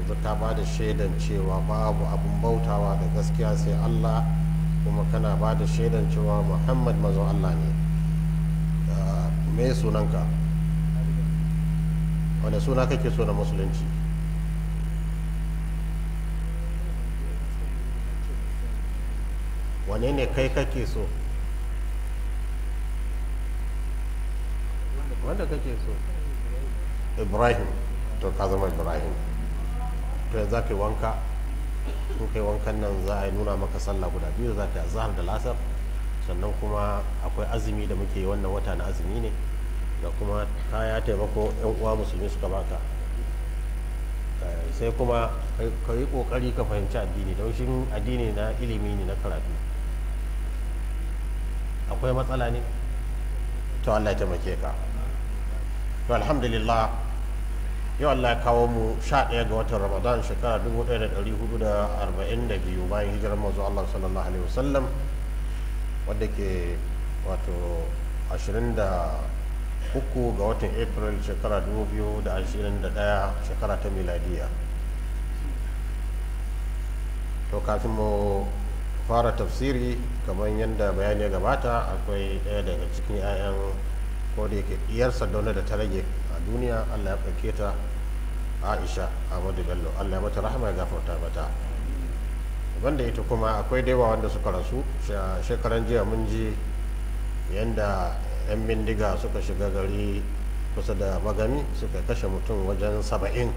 yanzu ka ba da shaidan cewa babu abin bautawa da gaskiya sai Allah kuma kana ba da shaidan cewa Muhammad mazan Allah ne me sunanka wane suna kake so na musulunci wane ne kai kake so wanda kake so ibrahim to ka zama ibrahim to yanzu za ka yi wanka in kai wankan nan za a yi nuna maka sallah guda biyu za ka yi zahar da lasar sannan kuma akwai azumi da muke yi wannan wata na azumi ne da kuma kaya taimako yan uwa musulmi suka baka sai kuma ka yi kokari ka fahimci addini don shi addini na ilimi ne na karatu akwai matsala ne to Allah ya taimake ka to alhamdulillah yau Allah ya kawo mu sha ɗaya ga watan ramadan shekara 1442 bayan hijirar mazu Allah sallallahu alaihi wasallam wadda ke wato 23 ga watan april shekara 2021 shekara ta miladiya to kafin mu fara tafsiri kamar yadda bayani ya gabata akwai ɗaya daga cikin 'ya'yan ko da yake diyarsa dauna da ta rage a duniya allah ya ɗauke ta aisha ahmadu bello allah ya mata rahama ya gafarta mata banda ita kuma akwai daiwa wanda suka rasu shekaran jiya mun ji yadda 'yan bindiga suka shiga gari kusa da magami suka kashe mutum wajen saba'in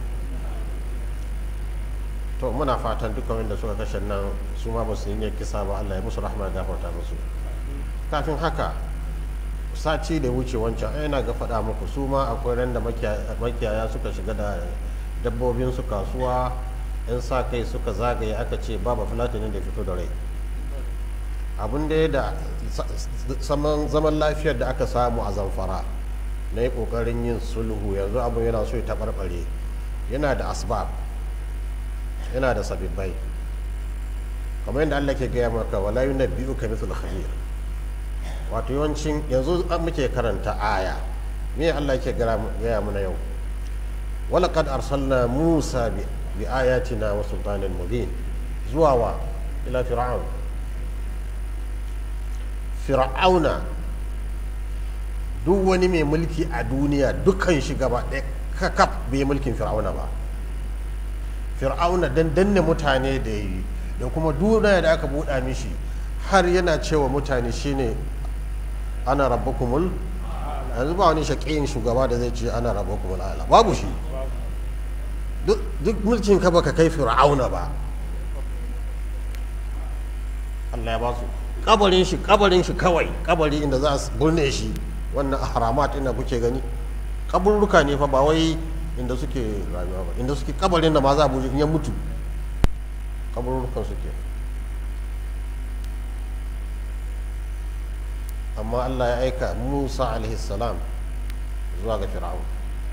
to muna fatan dukkan wanda suka kashe nan su ma ba su yi ne kisa ba allah ya musu rahama ya gafarta musu kafin haka sati da wuce wancan yana ga faɗa muku su ma akwai ran da makiyaya suka shiga da dabbobinsu kasuwa in sa kai suka zagaye aka ce babu filatinin da fito da rai abin da ya da zaman lafiyar da aka samu a zamfara na yi ƙoƙarin yin sulhu yanzu abin yana so ya taɓarɓare yana da asbab yana da sabibbai kamar yadda allah ke gaya maka wala yi na biyu ka mithul khabir wato yawancin yanzu muke karanta aya me Allah yake gaya muna yau walaqad arsalna Musa bi ayatina wa sultanin mubin zuwa wa ila fir'aun fir'auna duk wani mai mulki a duniya dukkan shi gaba ɗaya kakaf bai mulkin fir'auna ba fir'auna dan danne mutane da yi da kuma duniya da aka buɗa mishi har yana cewa mutane shine ana rabbakumul yanzu ba wani shaƙiyin shugaba da zai ce ana rabbakumul ala babu shi duk mulkin ka baka kai fir'auna ba Allah ya ba su kabarin shi kabarin shi kawai kabari inda za su burne shi wannan haramat inda kuke gani kaburruka ne fa ba wai inda suke rayuwa ba inda suke kabarin da ma za a buje in ya mutu kaburrukan suke amma Allah ya aika Musa salam zuwa ga Fir'aun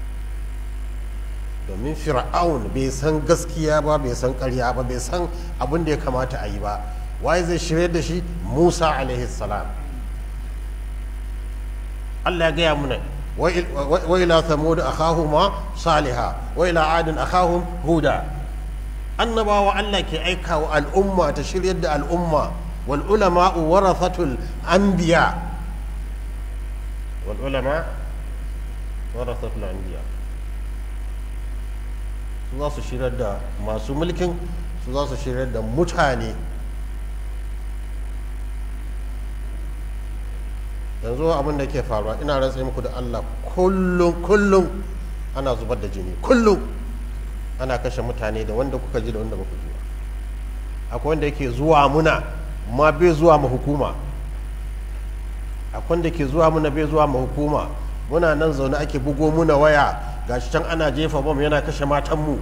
domin Fir'aun bai san gaskiya ba bai san ƙarya ba bai san abin da ya kamata a yi ba waye zai shirye da shi Musa salam Allah ya gaya muna wa ila thamud akhahuma saliha wa ila adin akhahum huda annabawa Allah ke aika wa al'umma ta shiryar da al'umma wal ulama'u warathatul anbiya والعلماء ورثة الأنبياء su za su shirar da masu mulkin su za su shirar da mutane yanzu abin da ke faruwa ina rantsa muku da Allah kullum kullum ana zubar da jini kullum ana kashe mutane da wanda kuka ji da wanda baku ji akwai wanda yake zuwa muna ma bai zuwa ma hukuma akwai da ke zuwa muna bai zuwa ma hukuma muna nan zaune ake bugo muna waya gashi can ana jefa bom yana kashe matanmu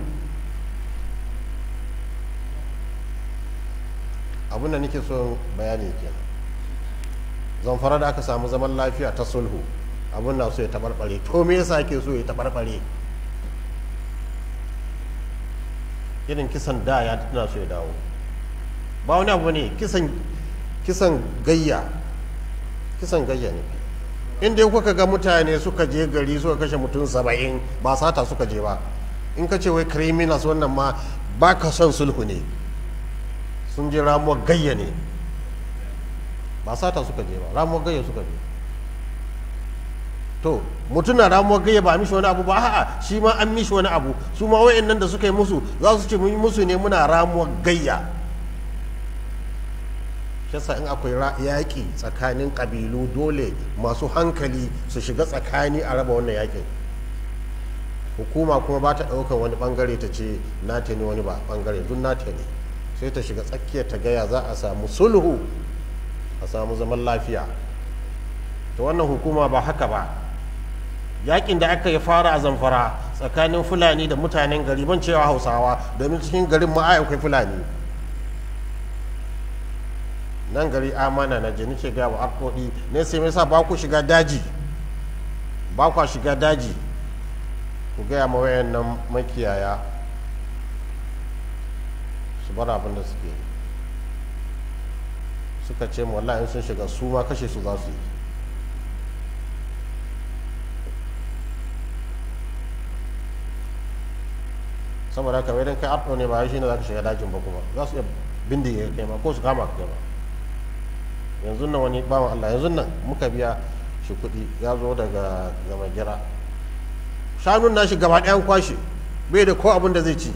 abin da nake so bayani kenan zamfara da aka samu zaman lafiya ta sulhu abin na so ya tabarbare to me yasa ake so ya tabarbare irin kisan da ya tuna so ya dawo ba wani abu ne kisan kisan gayya kisan gayya ne inda kuka ga mutane suka je gari suka kashe mutum saba'in ba sata suka je ba in ka ce wai criminals wannan ma ba ka son sulhu ne sun je ramuwar gayya ne ba sata suka je ba ramuwar gayya suka je to mutum na ramuwar gayya ba a mishi wani abu ba a'a shi ma an mishi wani abu su ma nan da suka yi musu za su ce mun yi musu ne muna ramuwar gayya shasa in akwai yaƙi tsakanin ƙabilu dole masu hankali su shiga tsakani a raba wannan yaƙin hukuma kuma ba ta ɗaukar wani ɓangare ta ce nata ne wani ba ɓangare duk nata ne sai ta shiga tsakiyar ta gaya za a samu sulhu a samu zaman lafiya ta wannan hukuma ba haka ba yakin da aka yi fara a zamfara tsakanin fulani da mutanen gari ban cewa hausawa domin cikin garin ma akwai fulani nan gari amana na jini ce gaya wa arkodi ne sai mai sa ba ku shiga daji ba ku shiga daji ku gaya ma wayan nan makiyaya su bar abin da suke suka ce wallahi sun shiga su ma kashe su za su yi saboda haka idan kai arɗo ne ba shi ne za ka shiga dajin ba kuma za su iya bindiga kai ma ko su kama ka ba yanzu nan wani bawan Allah yanzu nan muka biya shi kuɗi ya zo daga gama gira shanun nashi gaba ɗayan kwashe bai da ko abin da zai ci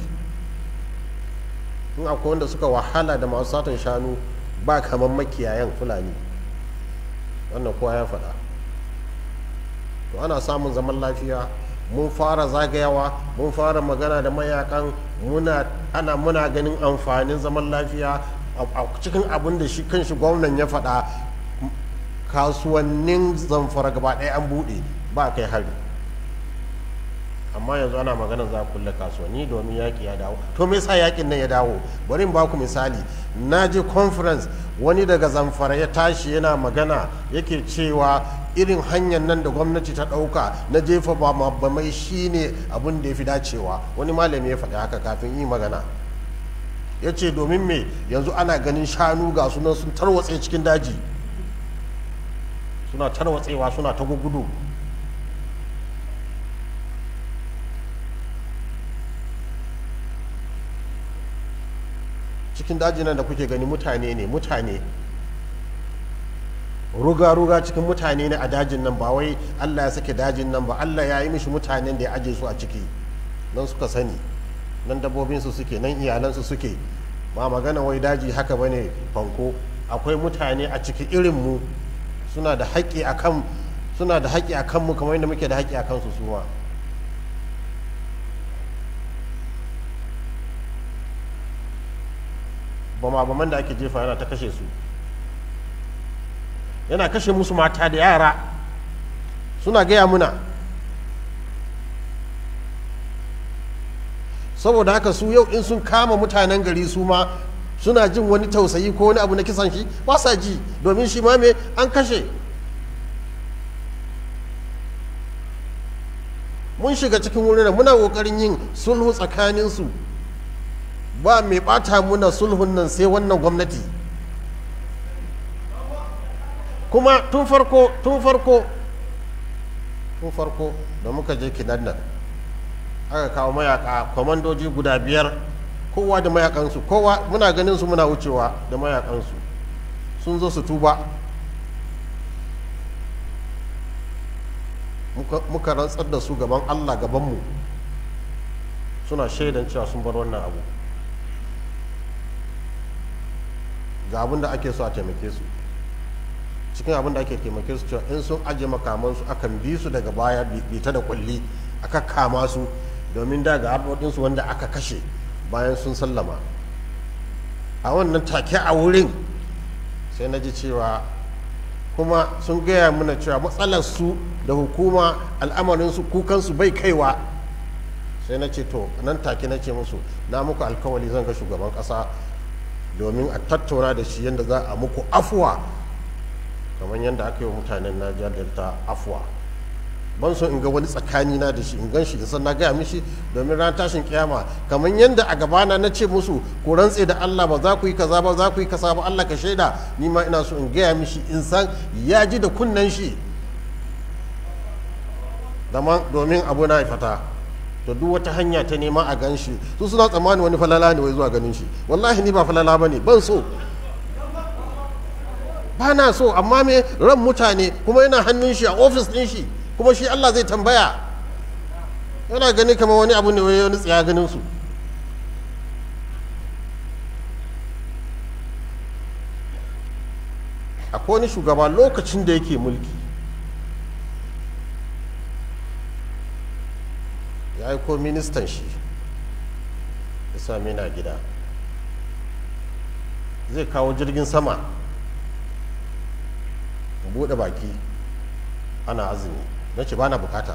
in akwai wanda suka wahala da masu satan shanu ba kamar makiyayan fulani wannan kowa ya faɗa to ana samun zaman lafiya mun fara zagayawa mun fara magana da mayakan muna ana muna ganin amfanin zaman lafiya a cikin abin da shi kanshi gwamnan ya faɗa kasuwannin zamfara gaba ɗaya an buɗe ba kai hari amma yanzu ana magana za a kulle kasuwanni domin yaƙi ya dawo to me yasa yaƙin nan ya dawo bari in baku misali na je conference wani daga zamfara ya tashi yana magana yake cewa irin hanyar nan da gwamnati ta ɗauka na jefa ba mai shine abin da ya fi dacewa wani malami ya faɗi haka kafin yi magana ya ce domin me yanzu ana ganin shanu ga sunan sun tarwatse cikin daji suna tarwatsewa suna ta gudu cikin dajin nan da kuke gani mutane ne mutane ruga-ruga cikin mutane ne a dajin nan ba wai allah ya sake dajin nan ba allah ya yi mishi mutanen da ya aje su a ciki nan suka sani nan dabbobinsu suke nan iyalansu suke ba magana wai daji haka ba ne fanko akwai mutane a ciki irinmu suna da haƙƙi a kan suna da haƙƙi a kanmu kamar yadda muke da haƙƙi a kansu suma bama-baman da ake jefa yana ta kashe su yana kashe musu mata da yara suna gaya muna saboda haka su yau in sun kama mutanen gari su ma suna jin wani tausayi ko wani abu na kisan shi ba sa ji domin shi ma me an kashe mun shiga cikin wurin muna kokarin yin sulhu tsakaninsu ba mai bata muna sulhun nan sai wannan gwamnati kuma tun farko tun farko tun farko da muka je kinan nan aka kawo mayaka kwamandoji guda biyar kowa da mayakansu kowa muna ganin su muna wucewa da mayakansu sun zo su tuba muka rantsar da su gaban allah gabanmu suna shaidan cewa sun bar wannan abu ga abin da ake so a taimake su cikin abin da ake taimake su cewa in sun aje makamansu akan bi su daga baya bita da kulli aka kama su domin daga harkokinsu wanda aka kashe bayan sun sallama a wannan take a wurin sai na ji cewa kuma sun gaya mana cewa matsalar su da hukuma al'amarinsu kukansu bai kaiwa sai na ce to nan take na ce musu na muku alkawali zan ga shugaban kasa domin a tattauna da shi yadda za a muku afuwa kamar yadda aka yi wa mutanen najeriya delta afuwa ban so in ga wani tsakani na da shi in gan shi da san na gaya mishi domin ran tashin kiyama kamar yadda a gabana na ce musu ku rantse da Allah ba za ku yi kaza ba za ku yi kaza ba Allah ka shaida ni ma ina so in gaya mishi in san ya ji da kunnen shi domin abu na fata to duk wata hanya ta nema a gan shi su suna tsammanin wani falala ne wai zuwa ganin shi wallahi ni ba falala ba ne ban so ba na so amma me ran mutane kuma yana hannun shi a ofis ɗin shi kuma shi Allah zai tambaya yana gani kamar wani abu ne wani tsaya ganin su akwai wani shugaba lokacin da yake mulki ya aiko ministan shi ya sami na gida zai kawo jirgin sama buɗe baki ana azumi na ce ba na bukata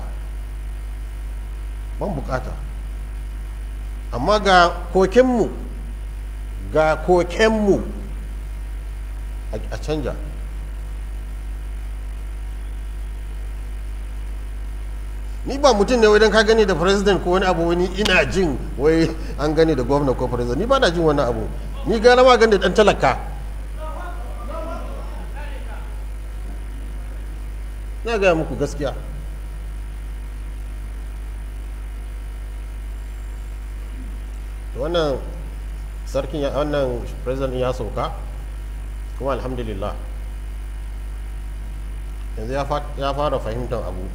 ban bukata amma ga kokenmu ga kokenmu a canja ni ba mutum ne idan ka gani da president ko wani abu wani ina jin wai an gani da gwamna ko president ni ba na jin wani abu ni gara ma gani da dan talaka na gaya muku gaskiya wannan sarkin wannan president ya sauka kuma alhamdulillah yanzu ya fara fahimtar abu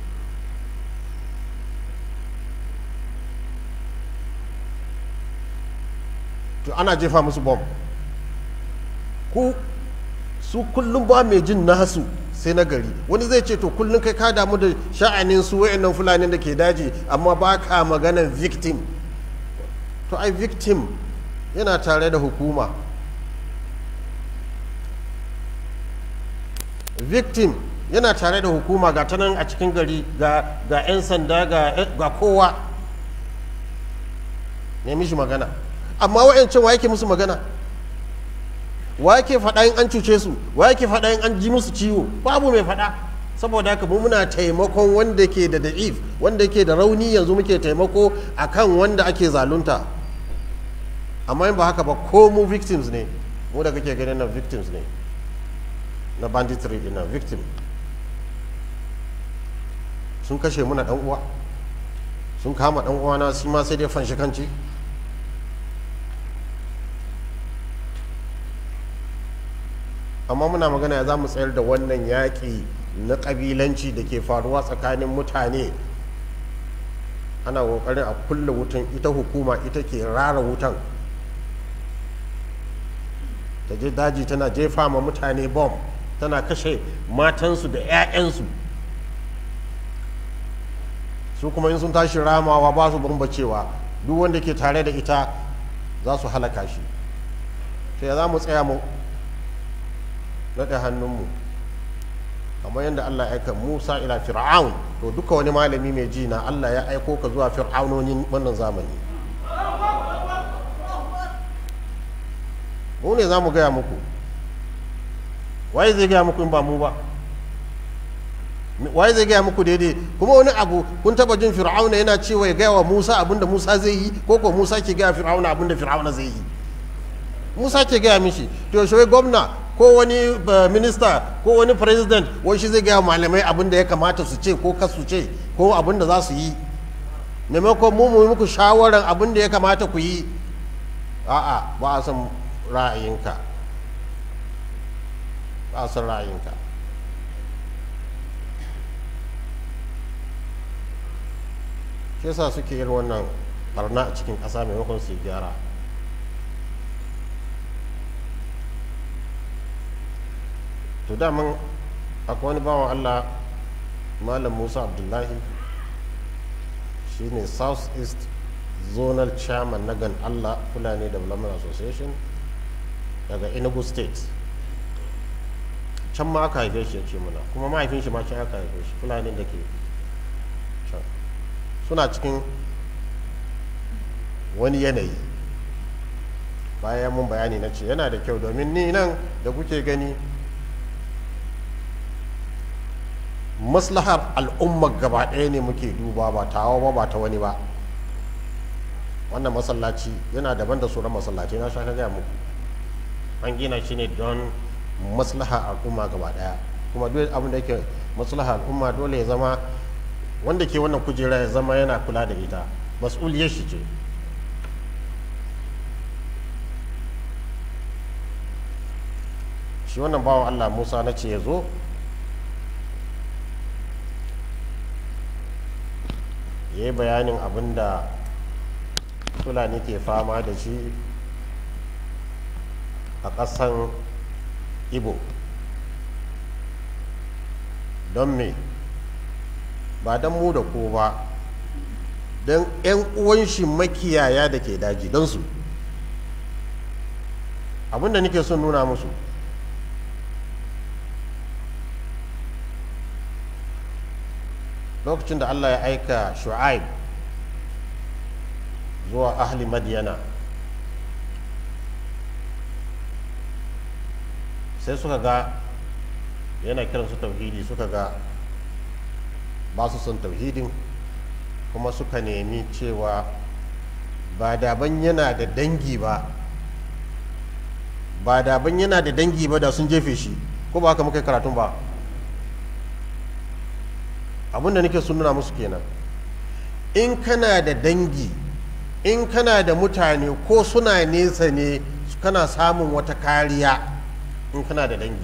to ana jefa musu bom ku su kullum ba mai jin nasu sai na gari wani zai ce to kullum kai ka damu da sha'anin su wayannan fulani da ke daji amma ba ka maganar victim to ai victim yana tare da hukuma victim yana tare da hukuma ga ta nan a cikin gari ga 'yan sanda ga kowa ne mishi magana amma wa'yancan wa yake musu magana wa yake faɗa in an cuce su wa yake faɗa in an ji musu ciwo babu mai faɗa saboda haka mu muna taimakon wanda ke da da'if wanda ke da rauni yanzu muke taimako akan wanda ake zalunta amma in ba haka ba ko mu victims ne mu da kake ganin nan victims ne na banditry din nan victim sun kashe muna dan uwa sun kama dan uwa na shi ma sai dai fanshi kanci amma muna magana ya za mu tsayar da wannan yaƙi na ƙabilanci da ke faruwa tsakanin mutane ana ƙoƙarin a kulle wutan ita hukuma ita ke rara wutan ta je daji tana jefa ma mutane bom tana kashe matansu da 'ya'yansu su kuma in sun tashi ramawa ba su bambacewa duk wanda ke tare da ita za su halaka shi sai ya za mu tsaya mu naɗe hannunmu kamar yadda Allah ya aika Musa ila Fir'aun to duka wani malami mai ji na Allah ya aiko ka zuwa fir'aunonin wannan zamani mu ne za mu gaya muku waye zai gaya muku in ba mu ba waye zai gaya muku daidai kuma wani abu kun taba jin fir'auna yana cewa ya gaya wa Musa abinda Musa zai yi ko ko Musa ke gaya fir'auna abinda fir'auna zai yi Musa ke gaya mishi to shi gwamna ko wani minista ko wani president wai shi zai gaya malamai abin da ya kamata su ce ko kasu ce ko abin da za su yi maimakon mu mu muku shawaran abin da ya kamata ku yi a'a ba a san ra'ayinka ba a san ra'ayinka shi yasa suke yin wannan barna a cikin ƙasa maimakon su gyara to daman akwai wani bawan allah malam musa abdullahi shine south east zonal chairman na gan allah fulani development association daga enugu state can ma aka haife shi ya ce muna kuma mahaifin shi ma can aka haife shi fulani da ke can suna cikin wani yanayi bayan mun bayani na ce yana da kyau domin ni nan da kuke gani maslahar al'ummar gaba ɗaya ne muke duba ba tawa ba ba ta wani ba wannan masallaci yana daban da sauran masallaci na sha gaya muku an gina shi ne don maslahar al'umma gaba ɗaya kuma duk abin da yake maslahar al'umma dole ya zama wanda ke wannan kujera ya zama yana kula da ita mas'uliyar shi ce shi wannan bawan allah musa na ce ya zo ya yi bayanin abin da fulani ke fama da shi a ƙasan ibo don me ba don mu da ko ba don 'yan uwan shi makiyaya da ke daji don su abinda nake son nuna musu lokacin da allah ya aika shu'aib zuwa ahli madiyana sai suka ga yana kiransu tauhidi suka ga ba su son tauhidin kuma suka nemi cewa ba daban yana da dangi ba ba daban yana da dangi ba da sun jefe shi ko ba haka muka yi karatun ba abinda nake sun nuna musu kenan in kana da dangi in kana da mutane ko suna nesa ne kana samun wata kariya in kana da dangi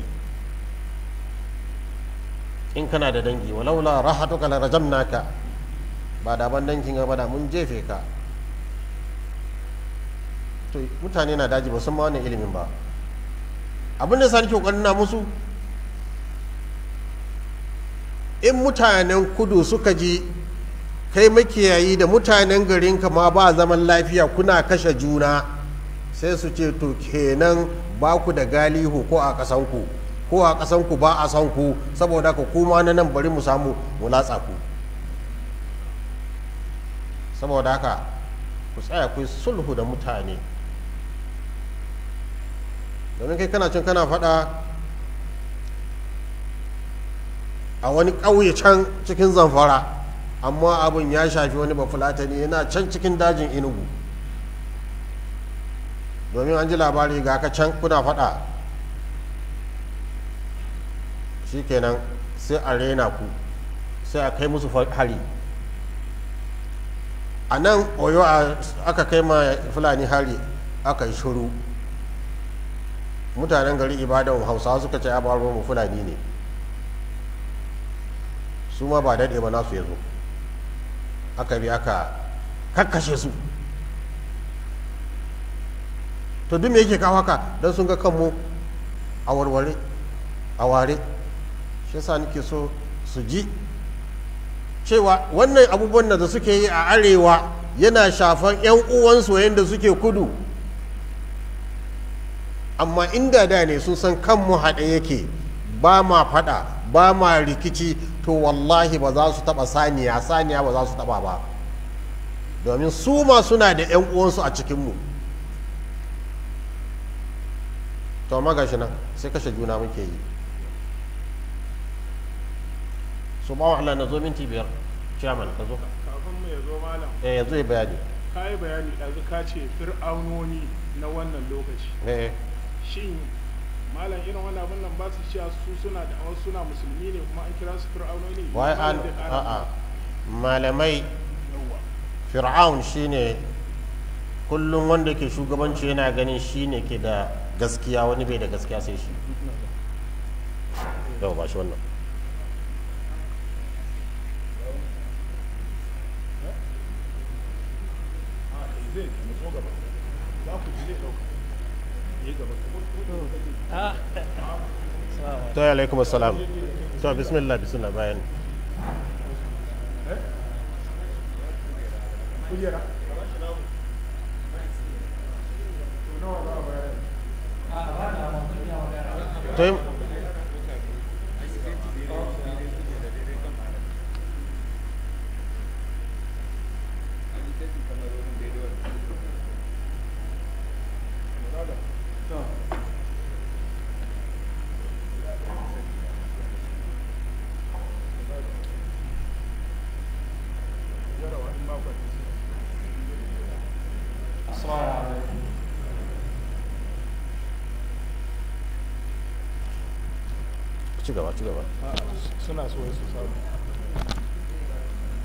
in kana da dangi walaula rahatuka la rajamnaka ba da ban dangin ba da mun jefe ka to mutane na daji ba san ma wannan ilimin ba abin da sani kokarin na musu in mutanen kudu suka ji kai makiyayi da mutanen garinka ma ba zaman lafiya kuna kashe juna sai su ce to kenan ba ku da galihu ko a ƙasanku ko a ƙasanku ba a san ku saboda ka kuma na nan bari mu samu mu latsa ku saboda haka ku tsaya ku yi sulhu da mutane domin kai kana cin kana faɗa a wani ƙauye can cikin zamfara amma abin ya shafi wani bafulatani yana can cikin dajin inugu domin an ji labari ga ka can kuna faɗa shikenan sai a rena ku sai a kai musu hari a nan oyo aka kai ma fulani hari aka yi shuru mutanen gari ibadan hausawa suka ce ya baro mu fulani ne su ma ba daɗe ba nasu ya zo aka bi aka kakkashe su to duk me yake kawo haka don sun ga kanmu a warware a ware shi yasa nake so su ji cewa wannan abubuwan da suke yi a arewa yana shafan 'yan uwansu yadda suke kudu amma inda da ne sun san kanmu haɗe yake ba ma faɗa ba ma rikici to wallahi ba za su taɓa saniya saniya ba za su taɓa ba domin su ma suna da 'yan uwansu a cikinmu to amma gashi nan sai kashe juna muke yi su ba wahala na zo minti biyar chairman ka zo kafin mu ya zo malam eh yanzu ya bayani ka yi bayani ɗazu ka ce fir'aunoni na wannan lokaci eh shin malam irin wannan abin nan ba su cewa su suna da wasu suna musulmi ne kuma an kira su fir'aunoni wai an Malam zai ƙara a'a malamai yawwa fir'aun shine kullum wanda ke shugabanci yana ganin shine ke da gaskiya wani bai da gaskiya sai shi yau ba shi wannan a kai zai matso gaba za ku ji zai ɗauka yi gaba to ya alaikum assalam to bismillah bismillah bayan kujera to yi- jarawa in makon ci gaba ci gaba suna so su samu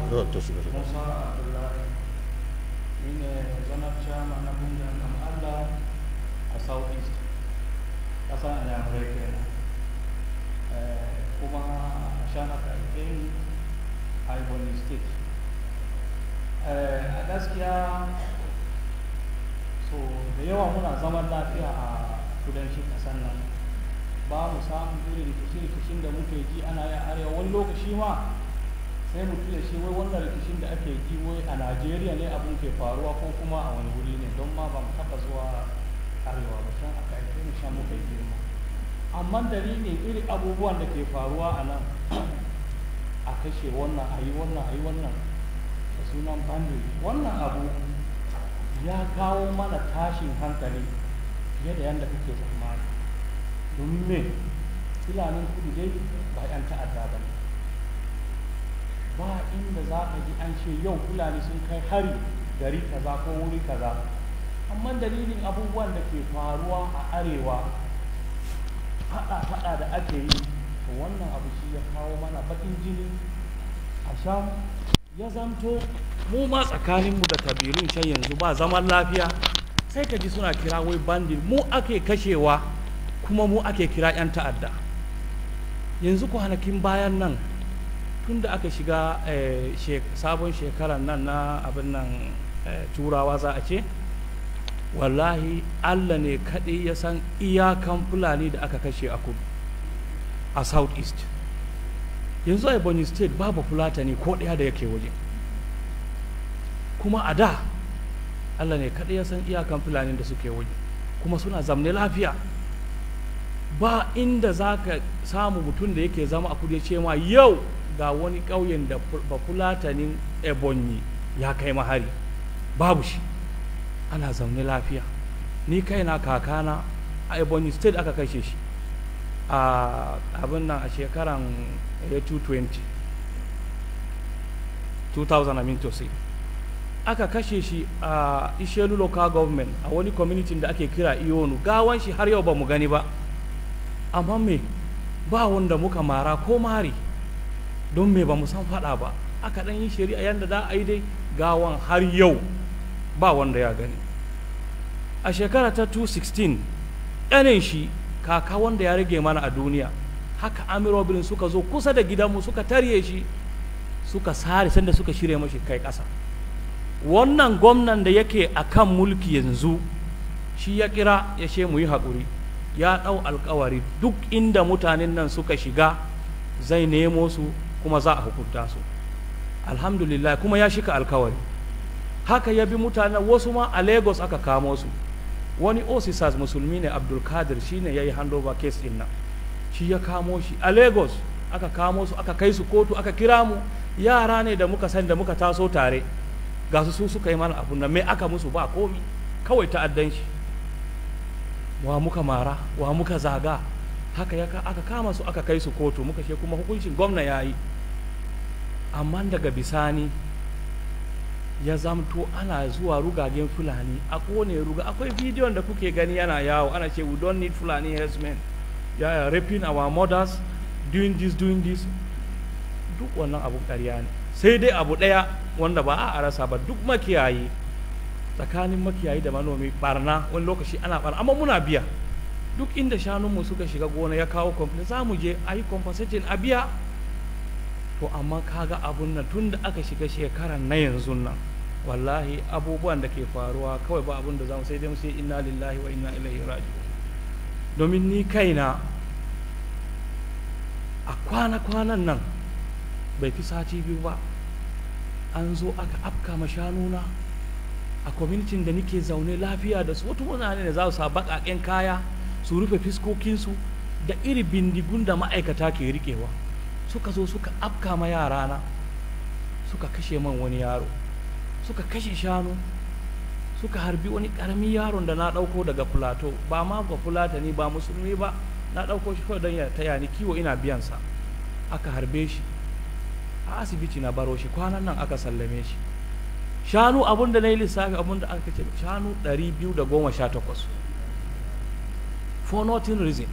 Zo, to shiga shiga. Musa Abdullahi ni ne zanar chairman na kungiyar kan Allah a South East ƙasar Anyamurai kenan Eh, kuma a shan aka haife ni a Ebonyi State Eh, a gaskiya so da yawa muna zaman lafiya a kudancin ƙasar nan ba mu samun irin rikici-rikicin da muke ji ana yin arewa wani lokaci ma sai mutum ya ce wai wannan rikicin da ake ji wai a najeriya ne abin ke faruwa ko kuma a wani wuri ne don ma ba mu taɓa zuwa arewa ba can aka haife mu shan muka yi girma amma dalilin irin abubuwan da ke faruwa a nan a kashe wannan a yi wannan a yi wannan da sunan bandit wannan abu ya kawo mana tashin hankali fiye da yadda kake tsammani domin me filanin kudu dai ba 'yan ta'adda ba ne ba inda za ka ji an ce yau fulani sun kai hari gari kaza ko wuri kaza amma dalilin abubuwan da ke faruwa a arewa fada-fada da ake yi to wannan abu shi ya kawo mana baƙin jini a sham ya zamto mu ma tsakaninmu da kabilun can yanzu ba zaman lafiya sai ka ji suna kira wai bandit mu ake kashewa kuma mu ake kira 'yan ta'adda yanzu kwanakin bayan nan tun da aka shiga eh, shek- sabon shekarar nan na abin nan eh, turawa za a ce wallahi allah ne kaɗai ya san iyakan fulani da aka kashe a kudu a south east yanzu a ebonyi state babu fulatani ko ɗaya da yake waje kuma a da allah ne kaɗai ya san iyakan fulani da suke waje kuma suna zamne lafiya ba inda za ka samu mutum da yake zama a kudu ya ce ma yau ga wani ƙauyen da fu- bafulatanin ebonyi ya kai mahari babu shi ana zaune lafiya ni kaina kakana a ebonyi state aka kashe shi a abin nan a shekaran eh, 220 2000 I mean to say aka kashe shi a ishelu local government a wani community da ake kira iyonu gawan shi har yau ba mu gani ba amma me ba wanda muka mara ko mari don me ba mu san faɗa ba aka ɗan yi shari'a yadda za a yi dai gawan har yau ba wanda ya gani a shekara ta 216 ɗanin shi kaka wanda ya rage mana a duniya haka amirobilin suka zo kusa da gidanmu suka tarye shi suka sare sanda suka shirya mashi kai ƙasa wannan gwamnan da yake a kan mulki yanzu shi ya kira ya ce mu yi haƙuri ya ɗau alkawari duk inda mutanen nan suka shiga zai nemo su kuma za a hukunta su alhamdulillah kuma ya shika alkawari haka ya bi mutanen wasu ma a lagos aka kamo su wani officers musulmi ne abdulkadir shi ne ya yi handover case din nan shi ya kamo shi a lagos aka kamo su aka kai su kotu aka kira mu yara ne da muka san da muka taso tare ga su su suka yi mana abun nan me aka musu ba komi kawai ta'addan shi wa muka mara wa muka zaga haka ya aka kama su aka kai su kotu muka ce kuma hukuncin gwamna ya yi amma daga bisani ya zamto ana zuwa rugagen fulani a kone ruga akwai bidiyon da kuke gani yana yawo ana ce we don't need fulani herdsmen ya yeah, raping our mothers doing this doing this duk wannan abu ƙarya ne sai dai abu ɗaya wanda ba a rasa ba duk makiyayi tsakanin makiyayi da manomi barna wani lokaci ana barna amma muna biya duk inda shanunmu suka shiga gona ya kawo complaint za mu je a yi compensating a biya to amma kaga abun nan tun da aka shiga shekaran na yanzu nan wallahi abubuwan da ke faruwa kawai ba abun da za mu sai dai mu sai inna lillahi wa inna ilaihi raji'un domin ni kaina a kwana-kwanan nan bai fi sati biyu ba an zo aka afka ma shanuna a kwamitin da nike zaune lafiya da su wata mutane da za su sa baƙaƙen kaya su rufe fiskokinsu da iri bindigun da ma'aikata ke riƙewa suka zo suka afka ma yarana suka kashe man wani yaro suka kashe shanu suka harbi wani ƙaramin yaron da na ɗauko daga fulato ba ma ga fulata ni ba musulmi ba na ɗauko shi kawai don ya taya ni kiwo ina biyansa aka harbe shi a asibiti na baro shi kwanan nan aka sallame shi shanu abun da na yi lissafi abun da aka ce shanu 218 for nothing reason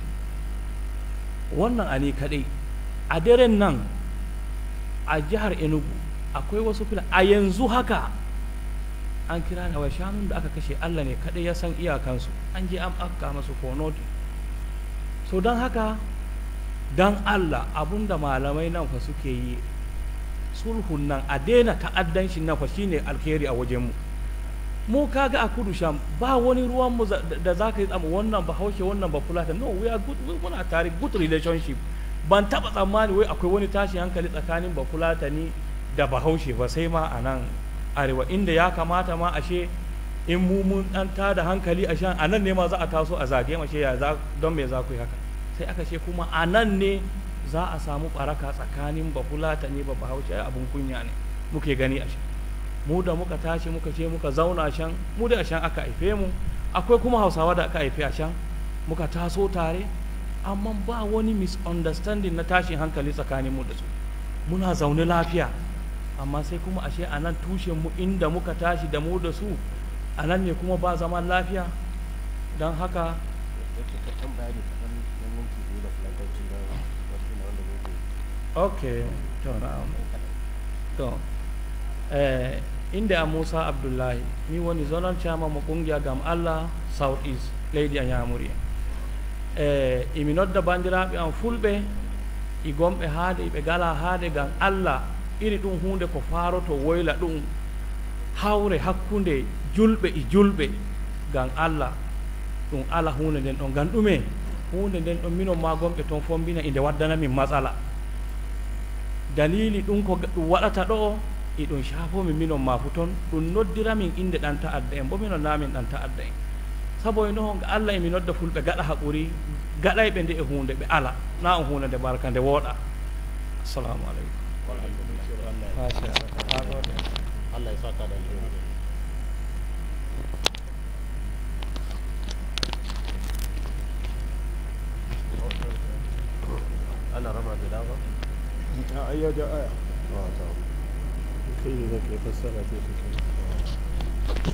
wannan a ne kaɗai a daren nan a jihar enugu akwai wasu fila a yanzu haka an kira da wai shanun da aka kashe Allah ne kaɗai ya san iyakansu an je an afka masu konoti so don haka don Allah abunda malamai nan fa suke yi sulhun nan a daina ta'addanci nan fa shine alheri a wajenmu mu kaga a kudu sham ba wani ruwan mu da za ka yi tsamu wannan ba haushe wannan ba fulata no we are good we muna tare good relationship ban taba tsammani wai akwai wani tashi hankali tsakanin ba fulata ni da bahaushe ba sai ma a nan arewa inda ya kamata ma ashe in mu mun dan tada hankali a shan a nan ne ma za a taso a zage mashe ya za don me za ku yi haka sai aka ce kuma a nan ne za a samu baraka tsakanin ba fulata ne ba bahaushe abun kunya ne muke gani a shan mu da muka tashi muka ce muka zauna shan mu da shan aka haife mu akwai kuma hausawa da aka haife a shan muka taso tare amma ba wani misunderstanding na tashin hankali tsakanin mu da su muna zaune lafiya amma sai kuma ashe a nan tushen mu inda muka tashi da mu da su a nan ne kuma ba zaman lafiya don haka ok to na'am to eh, inda a musa abdullahi ni woni zonal chairman mo kungiya gam allah south east leydi a ñamuri e imi nodda bandiraɓe am fulɓe i gomɓe haade ɓe gala haade gam allah iri ɗum hunde ko faroto woyla ɗum hawre hakkunde julɓe e julɓe gam allah ɗum ala hunde nden ɗon gam ɗume hunde nden ɗon minon ma gomɓe toon fombina inde waddanamin matsala dalili ɗum ko ɗum waɗata ɗo iɗum shafomi minon ma fu toon ɗum noddiramin inde ɗan ta'adda en bo minon namin ɗan ta'adda en sabo e noon allah emi nodda fulɓe gaɗa haƙuri gaɗayɓe nde e hunde ɓe ala na on hunde nde barka nde wooɗa assalamu aleykum Allah ya saka da alheri ana rama da dawa a ayyada aya a ta kai ne zaka fassara ta take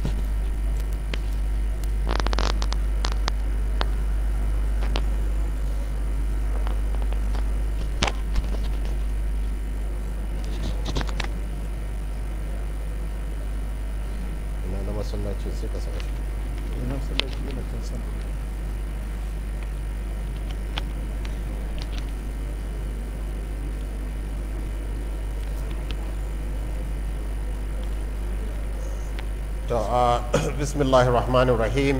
ina na masallaci sai ka saka shi ina sallaci yana kan sama to a bismillahir rahmanir rahim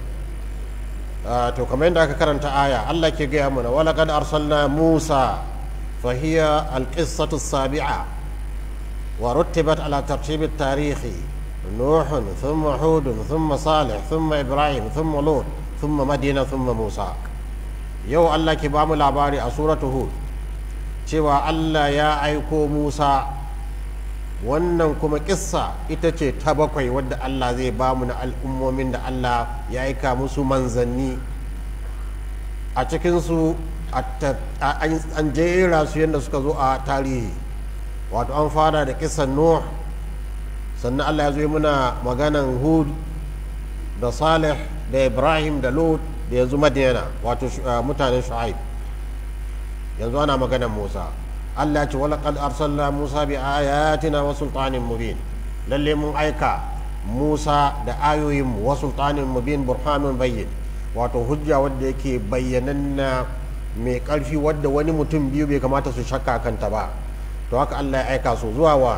to kamar yadda aka karanta aya Allah ke gaya mana wala kad arsalna Musa fa hiya alqissatu sabi'a wa rutibat ala tartib at-tarihi نوح ثم هود ثم صالح ثم إبراهيم ثم لوط ثم مدينة ثم موسى يو الله كبام العباري سورة هود cewa Allah ya aiko Musa wannan kuma kissa ita ce ta bakwai wadda Allah zai ba mu na al'ummomin da Allah ya aika musu manzanni a cikinsu an jera su yadda suka zo a tarihi wato an fara da kissan Nuh sannan Allah ya zo muna maganan Hud da Salih da Ibrahim da Lut da yanzu Madina wato mutanen Shu'aib yanzu ana maganan Musa Allah ce wala qad arsalna Musa bi ayatina wa sultanin mubin lalle mun aika Musa da ayoyin mu wa sultanin mubin burhanun bayyin wato hujja wadda yake bayyananna mai karfi wadda wani mutum biyu bai kamata su shakka kanta ba to haka Allah ya aika su zuwa wa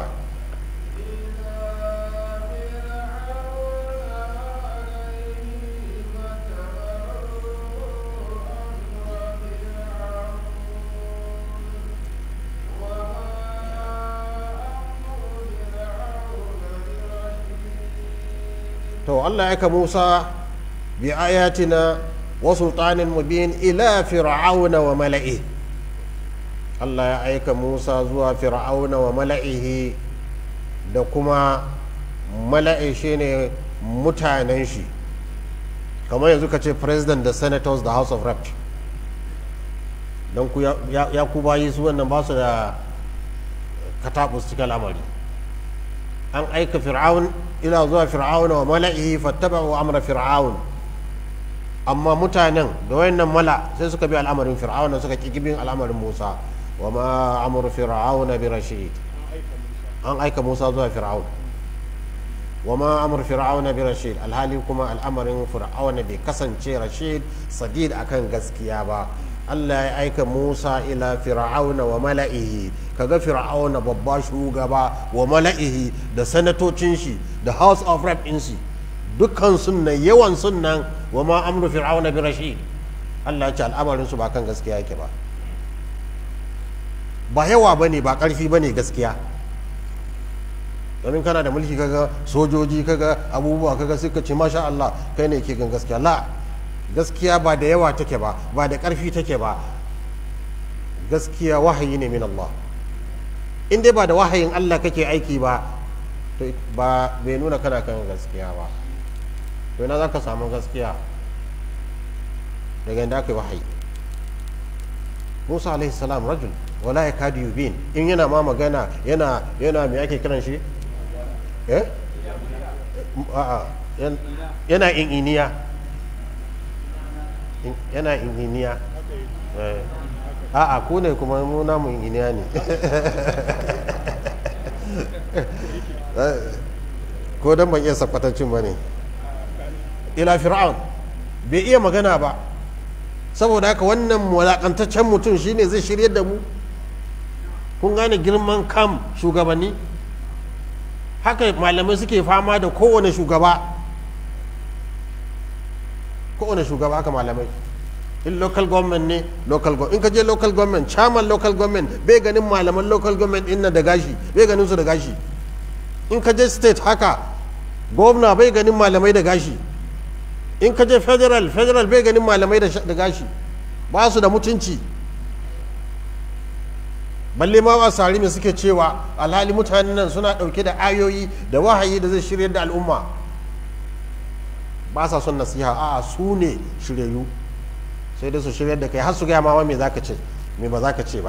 to Allah ya aika Musa bi ayatina wa sultanin mubin ila fir'auna wa mala'i Allah ya aika Musa zuwa fir'auna wa mala'ihi da kuma mala'i shine mutanen shi kamar yanzu ka ce president da senators da house of reps don ku ya ku bayi su wannan ba su da katabus cikin al'amari an aika fir'aun ila zuwa fir'aun wa mala'ihi fattaba'u amra fir'aun amma mutanen da wayannan mala sai suka bi al'amarin fir'aun suka ki bin al'amarin Musa wa ma amru fir'aun bi rashid an aika musa zuwa fir'aun wa ma amur fir'auna bi rashid alhali kuma al'amarin fir'auna bai kasance rashid sadid akan gaskiya ba Allah ya aika Musa ila fir'auna wa mala'ihi kaga fir'auna babba shugaba wa mala'ihi da sanatocin shi da house of rep din shi dukkan sunnan yawan sunnan wa ma amru fir'auna bi rashid Allah ya ce al'amarin su ba kan gaskiya yake ba ba yawa bane ba karfi bane gaskiya domin kana da mulki kaga sojoji kaga abubuwa kaga suka ce masha Allah kai ne ke gan gaskiya la gaskiya ba da yawa take ba ba da ƙarfi take ba gaskiya wahayi ne min Allah in dai ba da wahayin Allah kake aiki ba to ba bai nuna kana kan gaskiya ba to ina za ka samu gaskiya daga inda aka yi wahayi Musa alaihi salam rajul wala ya kadu yubin in yana ma magana yana yana me ake kiran shi eh a'a yana in iniya yana inginiya a'a ku ne kuma mu namu inginiya ne ko don ban iya sakwatancin ba ne ila fir'aun bai iya magana ba saboda haka wannan walakantaccen mutum shine zai shirya da mu kun gane girman kam shugabanni haka malamai suke fama da kowane shugaba kowane shugaba haka malamai in local government ne local government in ka je local government chairman local government bai ganin malaman local government din da gashi bai ganin su da gashi in ka je state haka governor bai ganin malamai da gashi in ka je federal federal bai ganin malamai da gashi ba su da mutunci balle ma ba sari mai suke cewa alhali mutanen nan suna dauke da ayoyi da wahayi da zai shirya da al'umma ba sa son nasiha a su ne shiryayyu sai dai su shirya da kai har su gaya ma me za ka ce me ba za ka ce ba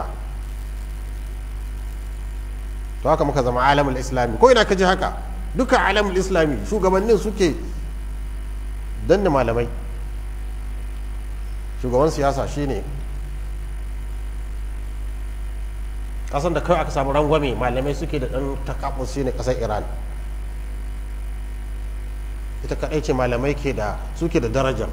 to haka muka zama alamul islami ko ina ka ji haka duka alamul islami shugabannin suke danne malamai shugaban siyasa shine kasan da kawai aka samu rangwame malamai suke da dan takabus shine kasar iran ita kadai ce malamai ke da suke da daraja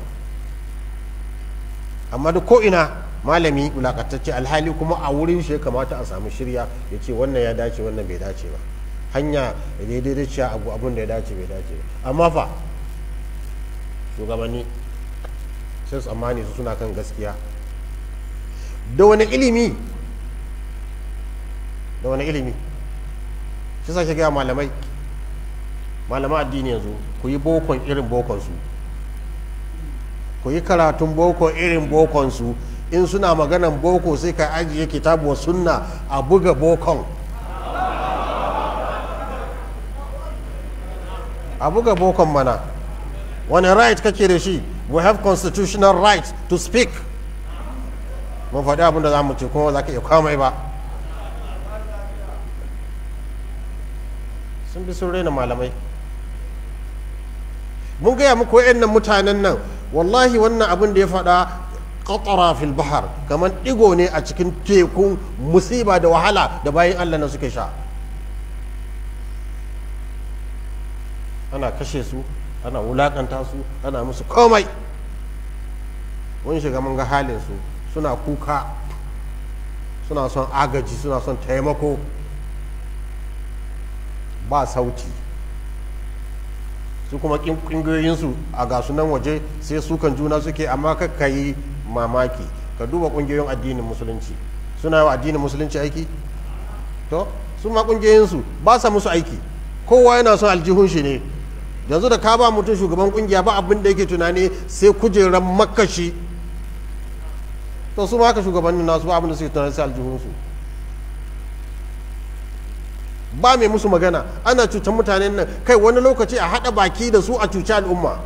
amma da ko ina malami wulakatacce alhali kuma a wurin shi ya kamata a samu shirya ya ce wannan ya dace wannan bai dace ba hanya da daidai da ciya abu abun da ya dace bai dace ba amma fa shugabanni sai tsammani su suna kan gaskiya da wani ilimi da wani ilimi shi sa shi gaya malamai malaman addini yanzu ku yi bokon irin bokonsu ku yi karatun boko irin bokonsu in suna maganan boko sai ka ajiye kitabu wa sunna a buga bokon a buga bokon mana wani right kake da shi we have constitutional right to speak mun faɗi abin da za mu ce kuma za ka iya kwamai ba sun bi sun raina malamai mun gaya muku nan mutanen nan wallahi wannan abin da ya faɗa qatara fil bahar kamar ɗigo ne a cikin tekun musiba da wahala da bayan allah na suke sha ana kashe su ana wulakanta su ana musu komai mun shiga mun ga halin su suna kuka suna son agaji suna son taimako ba sauti su kuma ƙungiyoyinsu a gasu nan waje sai sukan juna suke amma ka yi mamaki ka duba ƙungiyoyin addinin musulunci suna yi wa addinin musulunci aiki to su ma ƙungiyoyinsu ba sa musu aiki kowa yana son aljihun shi ne yanzu da ka ba mutum shugaban ƙungiya ba abin da yake tunani sai kujeran makashi to su ma haka shugabannin nasu ba abin da suke tunani sai aljihunsu ba mai musu magana ana cutar mutanen nan kai wani lokaci a haɗa baki da su a cuci al'umma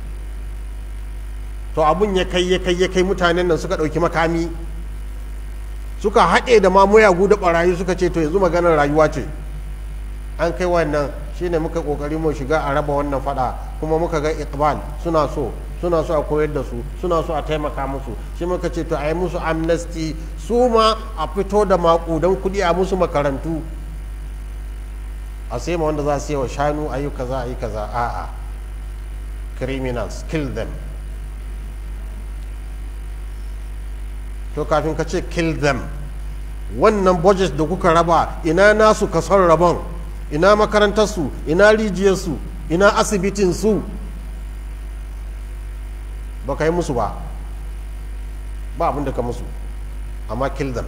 to abun ya kai ya kai ya kai mutanen nan suka ɗauki makami suka haɗe da ma muyagu da ɓarayi suka ce to yanzu maganar rayuwa ce an kai wannan shine muka ƙoƙari mu shiga a raba wannan faɗa kuma muka ga iqbal suna so suna so a koyar da su suna so a taimaka musu shi muka ce to a yi musu amnesty su ma a fito da maƙudan kuɗi a musu makarantu a sai ma wanda za su yi wa shanu ayi kaza ayi kaza a'a criminals kill them to kafin ka ce kill them wannan budget da kuka raba ina nasu kasar rabon ina makarantarsu ina rijiyarsu ina asibitinsu ba ka yi musu ba ba abin da ka musu amma kill them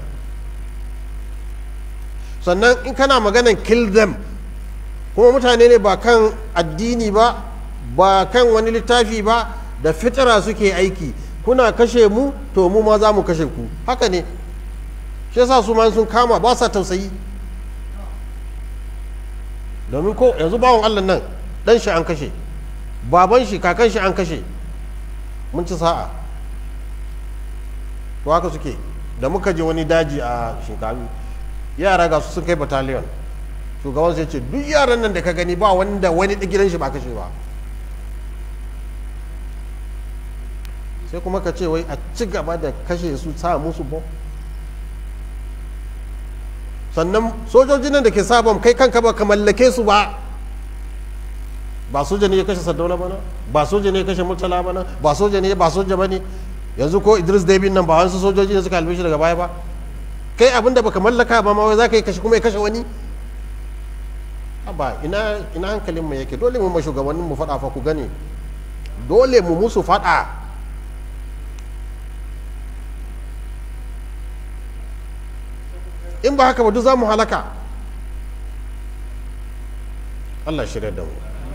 sannan in kana maganan kill them kuma mutane ne ba kan addini ba ba kan wani littafi ba da fitira suke aiki kuna kashe mu to mu ma za mu kashe ku haka ne shi yasa su ma sun kama ba sa tausayi domin ko yanzu bawon allah nan dan shi an kashe baban shi kakan shi an kashe mun ci sa'a to haka suke da muka je wani daji a shinkafi yara ga su sun kai battalion shugaban sai ce duk yaran nan da ka gani ba wanda wani gidan shi ba kashe ba sai kuma ka ce wai a ci gaba da kashe su sa musu bom sannan sojojin nan da ke sa bom kai kanka ba ka mallake su ba ba soja ne ya kashe sardauna bana ba soja ne ya kashe murtala bana ba soja ne ba soja bane yanzu ko idris david nan ba wasu sojoji ne suka halbe shi daga baya ba kai abin da baka mallaka ba ma wai za ka yi kashe kuma ya kashe wani ba ina ina hankalin mu yake dole mu ma shugabannin mu faɗa fa ku gani dole mu musu faɗa in ba haka ba duk za mu halaka Allah shirya da mu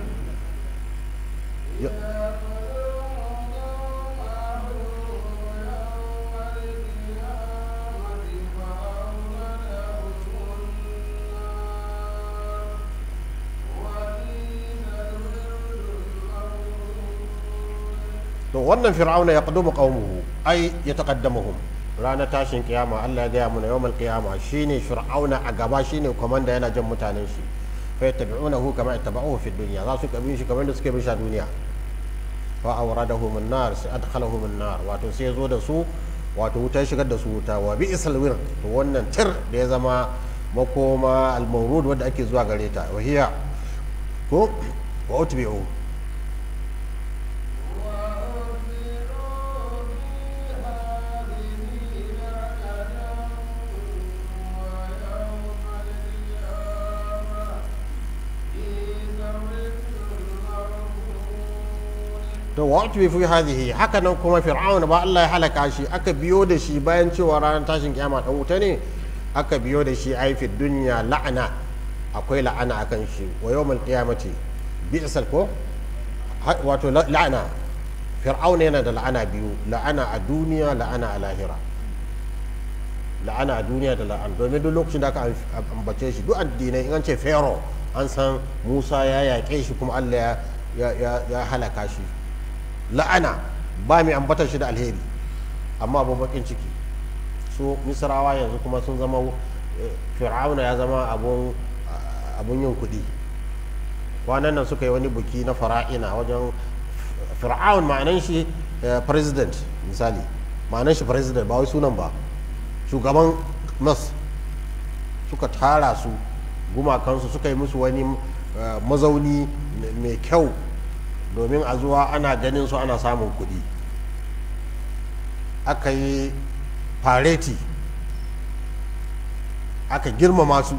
to wannan fir'auna ya qadumu qaumuhu ai ya taqaddamuhum ranar tashin kiyama Allah ya gaya mana yawmal kiyama shine fir'auna a gaba shine komanda yana jan mutanen shi fa yattabi'unahu kama yattaba'uhu fi dunya za su kabin shi kamar da suke bin shi a duniya fa awradahum an-nar sai adkhalahum an-nar wato sai ya zo da su wato wuta shigar da su wuta wa bi isal wir to wannan tir da ya zama makoma al-mawrud wanda ake zuwa gare ta wa hiya ko wa utbi'u to wa fi fi hadhihi haka nan kuma fir'auna ba Allah ya halaka shi aka biyo da shi bayan cewa ranar tashin kiyama dan wuta ne aka biyo da shi ai fi dunya la'ana akwai la'ana akan shi wa yawmal qiyamati bi'sal ko wato la'ana fir'auna yana da la'ana biyu la'ana a duniya la'ana a lahira la'ana a duniya da la'ana domin duk lokacin da aka ambace shi duk addinai in an ce pharaoh an san musa ya yaƙe shi kuma allah ya halaka shi la'ana ba mai ambatar shi da alheri amma abu bakin ciki su misrawa yanzu kuma sun zama fir'auna ya zama abun yin kuɗi kwanan nan suka yi wani buki na fara'ina wajen fir'aun ma'anan shi president misali ma'anan shi president ba wai sunan ba shugaban mas suka tara su gumakansu suka yi musu wani mazauni mai kyau domin a zuwa ana ganin su ana samun kuɗi aka yi fareti aka girmama su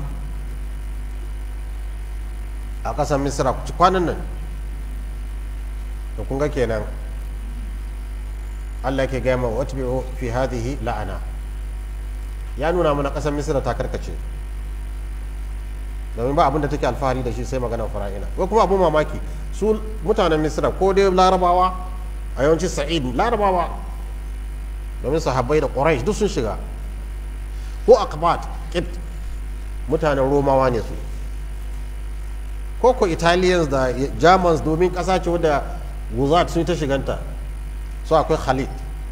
a ƙasar misira kwanan nan da kun ga kenan allah ke gaya ma wata fi hadhihi la'ana ya nuna mana ƙasar misira ta karkace domin ba abin da take alfahari da shi sai maganar fara'ina ko kuma abin mamaki su mutanen misira ko dai larabawa a yawanci sa'id larabawa domin sahabbai da quraish duk sun shiga ko akbat kit mutanen romawa ne su ko ko italians da germans domin ƙasa ce wadda guzat sun ta shiganta su akwai khalid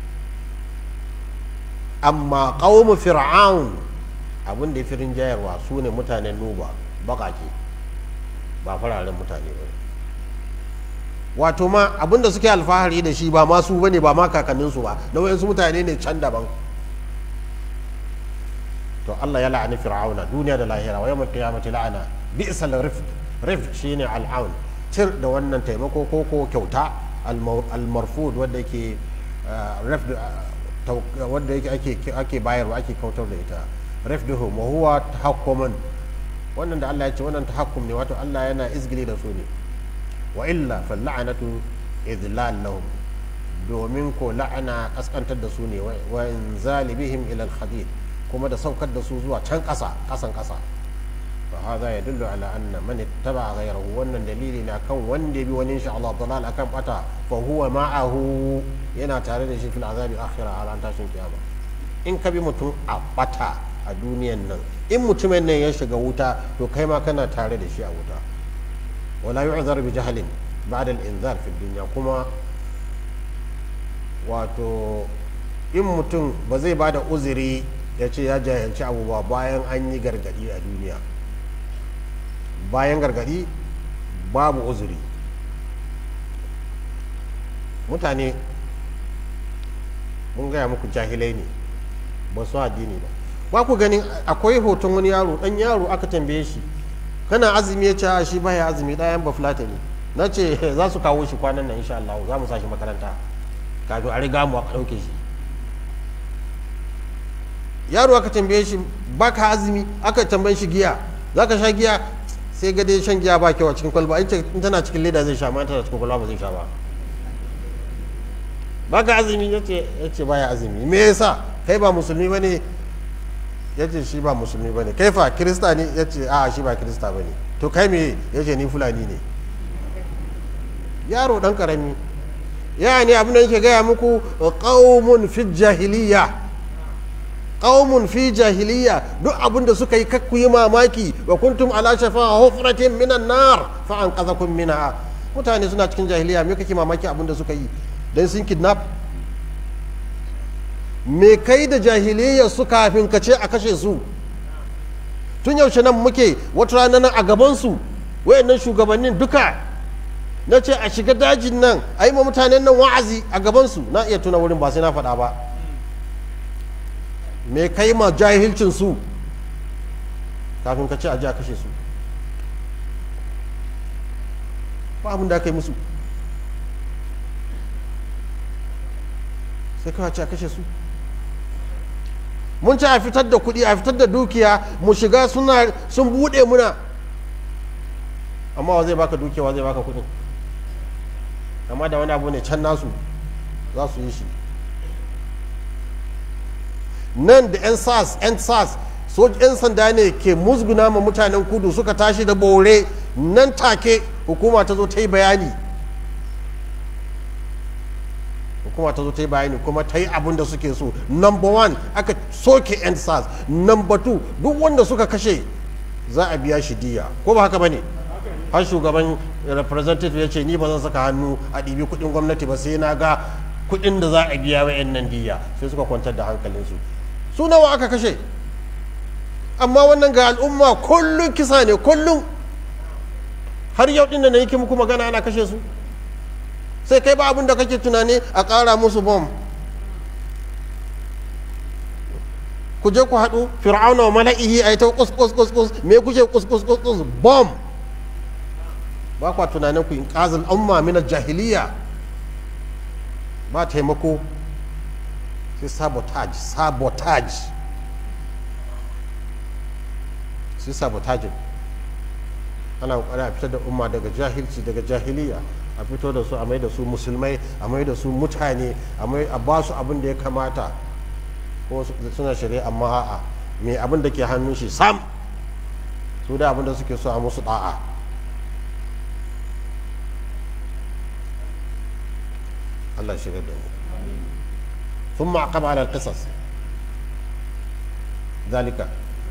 amma ƙaumu fir'aun abin da ya fi rinjayarwa su ne mutanen nuba baƙaƙe ba fararen mutane ba wato ma abin da suke alfahari da shi ba masu ba ne ba ma kakanninsu ba na wayansu mutane ne can daban to Allah ya la'ani fir'auna duniya da lahira wa yawmal qiyamati la'ana bi'sal rifd rifd shine al'aun tir da wannan taimako ko ko kyauta al-marfud wanda yake rifd wanda yake ake ake bayarwa ake kautar da ita rifduhum wa huwa tahakkumun wannan da Allah ya ce wannan tahakkum ne wato Allah yana izgili da su ne wa illa fal la'natu idlal lahum domin ko la'ana kaskantar da su ne wa inzali bihim ila al kuma da saukar da su zuwa can ƙasa ƙasan ƙasa fa hadha yadullu ala anna man ittaba ghayrahu wannan dalili ne akan wanda bi wani insha Allah dalal akan bata fa huwa ma'ahu yana tare da shi fil azabi akhirah a ran tashin kiyama in ka bi mutum a bata a duniyan nan in mutumin nan ya shiga wuta to kai ma kana tare da shi a wuta wala yu'zar bi jahlin ba'da al-inzar fi dunya kuma wato in mutum ba zai ba da uzuri ya ce ya jahilci abu ba bayan an yi gargadi a duniya bayan gargadi babu uzuri mutane mun gaya muku jahilai ne ba su addini ba ba ku ganin akwai hoton wani yaro dan yaro aka tambaye shi kana azumi ya ce shi baya azumi ɗayan ba ne na ce za su kawo shi kwanan nan insha Allah za mu sa shi makaranta kafin a riga mu aka ɗauke shi yaro aka tambaye shi baka azumi aka tambaye shi giya za ka sha giya sai ga dai shan giya ba kyau a cikin kwalba in tana cikin leda zai sha ma tana cikin kwalba ba zai sha ba baka azumi ya ce baya azumi me yasa kai ba musulmi ba ne ya ce shi ba musulmi ba ne kai fa kirista ne ya ce a shi ba kirista ba ne to kai me ya ce ni fulani ne yaro dan karami ya ne abin da yake gaya muku qaumun fi jahiliya qaumun fi jahiliya duk abin da suka yi kakku yi mamaki wa kuntum ala shafa hufratin minan nar fa anqadhakum minha mutane suna cikin jahiliya me kake mamaki abin da suka yi dan sun kidnap me kai da jahiliya su kafin ka ce a kashe su tun yaushe nan muke wata rana nan a gabansu wayannan shugabannin duka na ce a shiga dajin nan a yi ma mutanen nan wa'azi a gabansu na iya tuna wurin ba sai na faɗa ba me kai ma jahilcin su kafin ka ce a ji a kashe su ba abin da aka yi musu sai kawai ce a kashe su mun ci a fitar da kuɗi a fitar da dukiya mu shiga suna sun buɗe muna amma wa zai baka dukiya wa zai baka kuɗin amma da wani abu ne can nasu za su yi shi nan da 'yan sas 'yan sas so 'yan sanda ne ke musguna ma mutanen kudu suka tashi da bore nan take hukuma ta zo ta yi bayani hukuma ta zo ta yi bayani kuma ta yi abin da suke so number one aka soke 'yan sas number two duk wanda suka kashe za a biya shi diya ko ba haka ba ne har shugaban representative ya ce ni ba zan saka hannu a ɗibi kuɗin gwamnati ba sai na ga kuɗin da za a biya wa 'yan nan diya sai suka kwantar da hankalinsu su nawa aka kashe amma wannan ga al'umma kullum kisa ne kullum har yau ɗin da na yake muku magana ana kashe su sai kai ba abin da kake tunani a ƙara musu bom ku je ku haɗu fir'auna wa mala'ihi a yi ta kus kus kus kus me kuke kus kus kus kus bom ba kwa tunanin ku in ƙazin umma min jahiliya ba taimako sai sabotage sabotage sai sabotage ana kokari a fitar da umma daga jahilci daga jahiliya a fito da su a mai da su musulmai a mai da su mutane a ba su abin da ya kamata ko suna shirya amma a'a mai abin da ke hannun shi sam su da abin da suke so a musu da'a Allah shirya da mu ثم عقب على القصص ذلك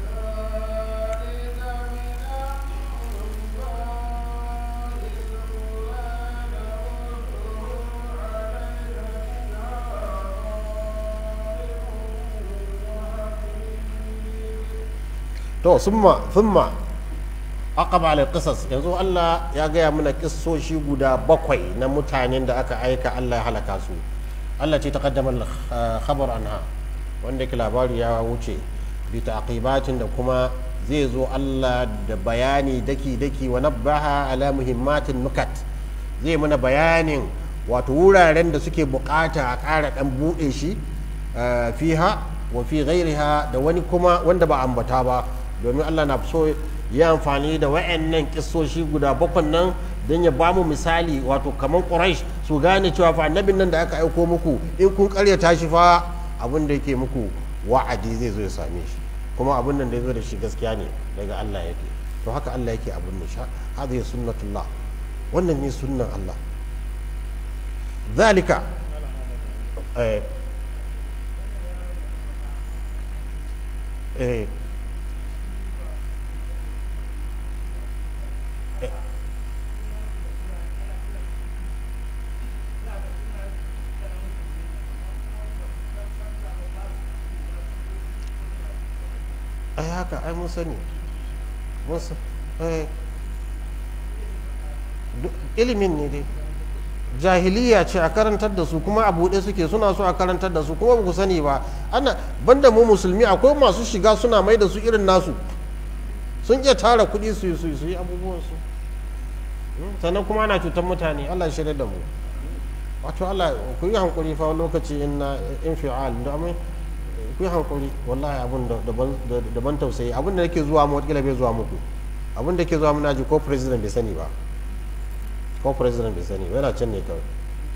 to summa summa aqaba ala qisas yanzu Allah ya gaya mana kissoshi guda bakwai na mutanen da aka aika Allah ya halaka su Allah ce taqaddama khabar anha wanda ke labari ya wuce bi taqibatin da kuma zai zo Allah da bayani daki-daki wa nabbaha ala muhimmatin nukat zai mana bayanin wato wuraren da suke bukata a ƙara ɗan buɗe shi eh, fiha wa fi ghairiha da wani kuma wanda ba ambata ba domin Allah na so ya amfani da wa'annan kissoshi guda bakwai nan don ya bamu misali wato kamar Quraysh su gane cewa fa annabin nan da aka aiko muku in kun karyata shi fa abin da yake muku wa'adi zai zo ya same shi kuma abin nan da ya zo da shi gaskiya ne daga Allah yake to haka Allah yake abin nan sha hadhihi sunnatullah wannan ne sunnan Allah zalika eh eh ai haka ai mun sani mun sa eh duk ilimin ne dai jahiliya ce a karantar da su kuma a buɗe suke suna so a karantar da su kuma ba ku sani ba ana banda mu musulmi akwai masu shiga suna mai da su irin nasu sun iya tara kuɗi su yi su yi su yi abubuwan su Hmm, sannan kuma ana cutar mutane Allah ya shirya da mu wato Allah ku yi hankuri fa wani lokaci in na infial da amma ku yi hankuri wallahi abun da daban da- daban tausayi abun da yake zuwa mu wata bai zuwa muku abun da yake zuwa muna ji ko president bai sani ba ko president bai sani ba yana can ne kawai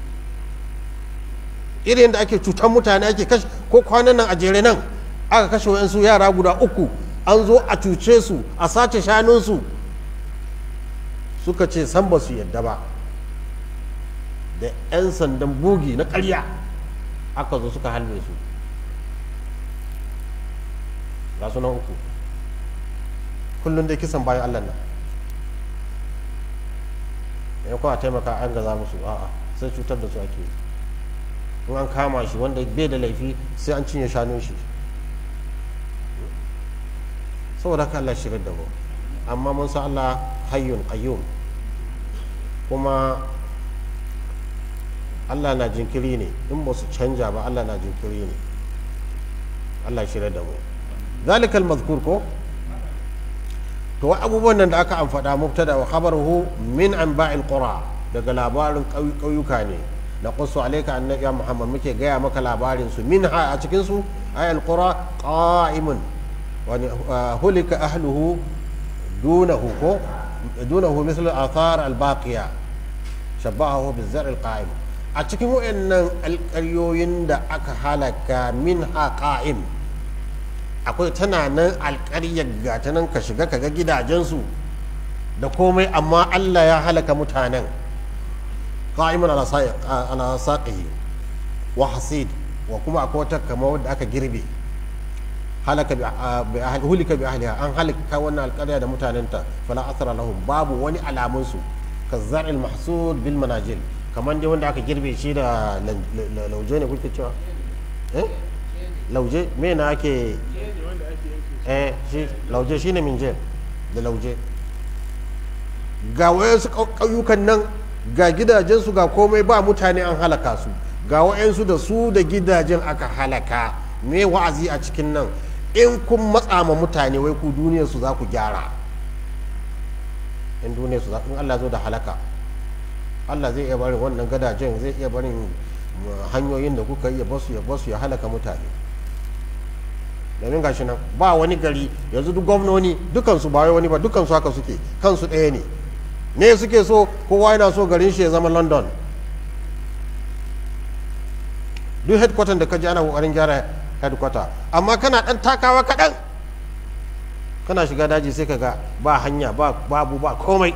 irin da ake cutar mutane ake kashe ko kwanan nan a jere nan aka kashe wayansu yara guda uku an zo a cuce su a sace shanunsu suka ce san ba su yadda ba da 'yan sandan bugi na ƙarya aka zo suka halbe su ga sunan uku kullum dai kisan bayan allah nan ya kuwa taimaka an gaza musu a'a sai cutar da su ake yi. in an kama shi wanda bai da laifi sai an cinye shanun shi saboda haka Allah shigar da mu amma mun san Allah hayyun qayyum kuma Allah na jinkiri ne in ba su canja ba Allah na jinkiri ne Allah shigar da mu zalikal mazkur ko to wa abubuwan nan da aka amfada mubtada wa khabaruhu min anba'il qura daga labarin ƙauyuka ne na qussu alayka annabi ya muhammad muke gaya maka labarin su minha a cikin su ayal qura qa'imun wa hulika ahluhu dunahu ko dunahu misal athar al baqiya shabbahu bil zar' al qa'im a cikin wayannan alƙaryoyin da aka halaka minha qa'im akwai tana nan alƙaryar gata nan ka shiga ka ga gidajensu da komai amma Allah ya halaka mutanen qa'iman ala saqihi wa hasid wa kuma akwai wata kama wadda aka girbe halaka bi ahli hulika bi ahliha an halaka wannan alƙarya da mutanenta fala athara lahum babu wani alamun su kazzar'il mahsud bil manajil kamar dai wanda aka girbe shi da lauje ne kuke cewa eh lauje me na ake wanda ake yanke eh shi lauje shine minjel da lauje ga wayansu ƙauyukan nan ga gidajensu ga komai ba mutane an halaka su ga wayansu da su da gidajen aka halaka me wa'azi a cikin nan in kun matsa ma mutane wai ku duniyar su za ku gyara in duniyar su za in Allah zo da halaka Allah zai iya barin wannan gadajen zai iya barin uh, hanyoyin da kuka iya basu ya basu ya halaka mutane domin gashi nan ba wani gari yanzu duk gwamnoni dukansu ba wai wani ba dukansu haka suke kansu ɗaya ne ne suke so kowa yana so garin shi ya zama london duk headquarter da ka ji ana kokarin gyara headquarter amma kana ɗan takawa kaɗan kana shiga daji sai ka ga ba hanya ba babu ba komai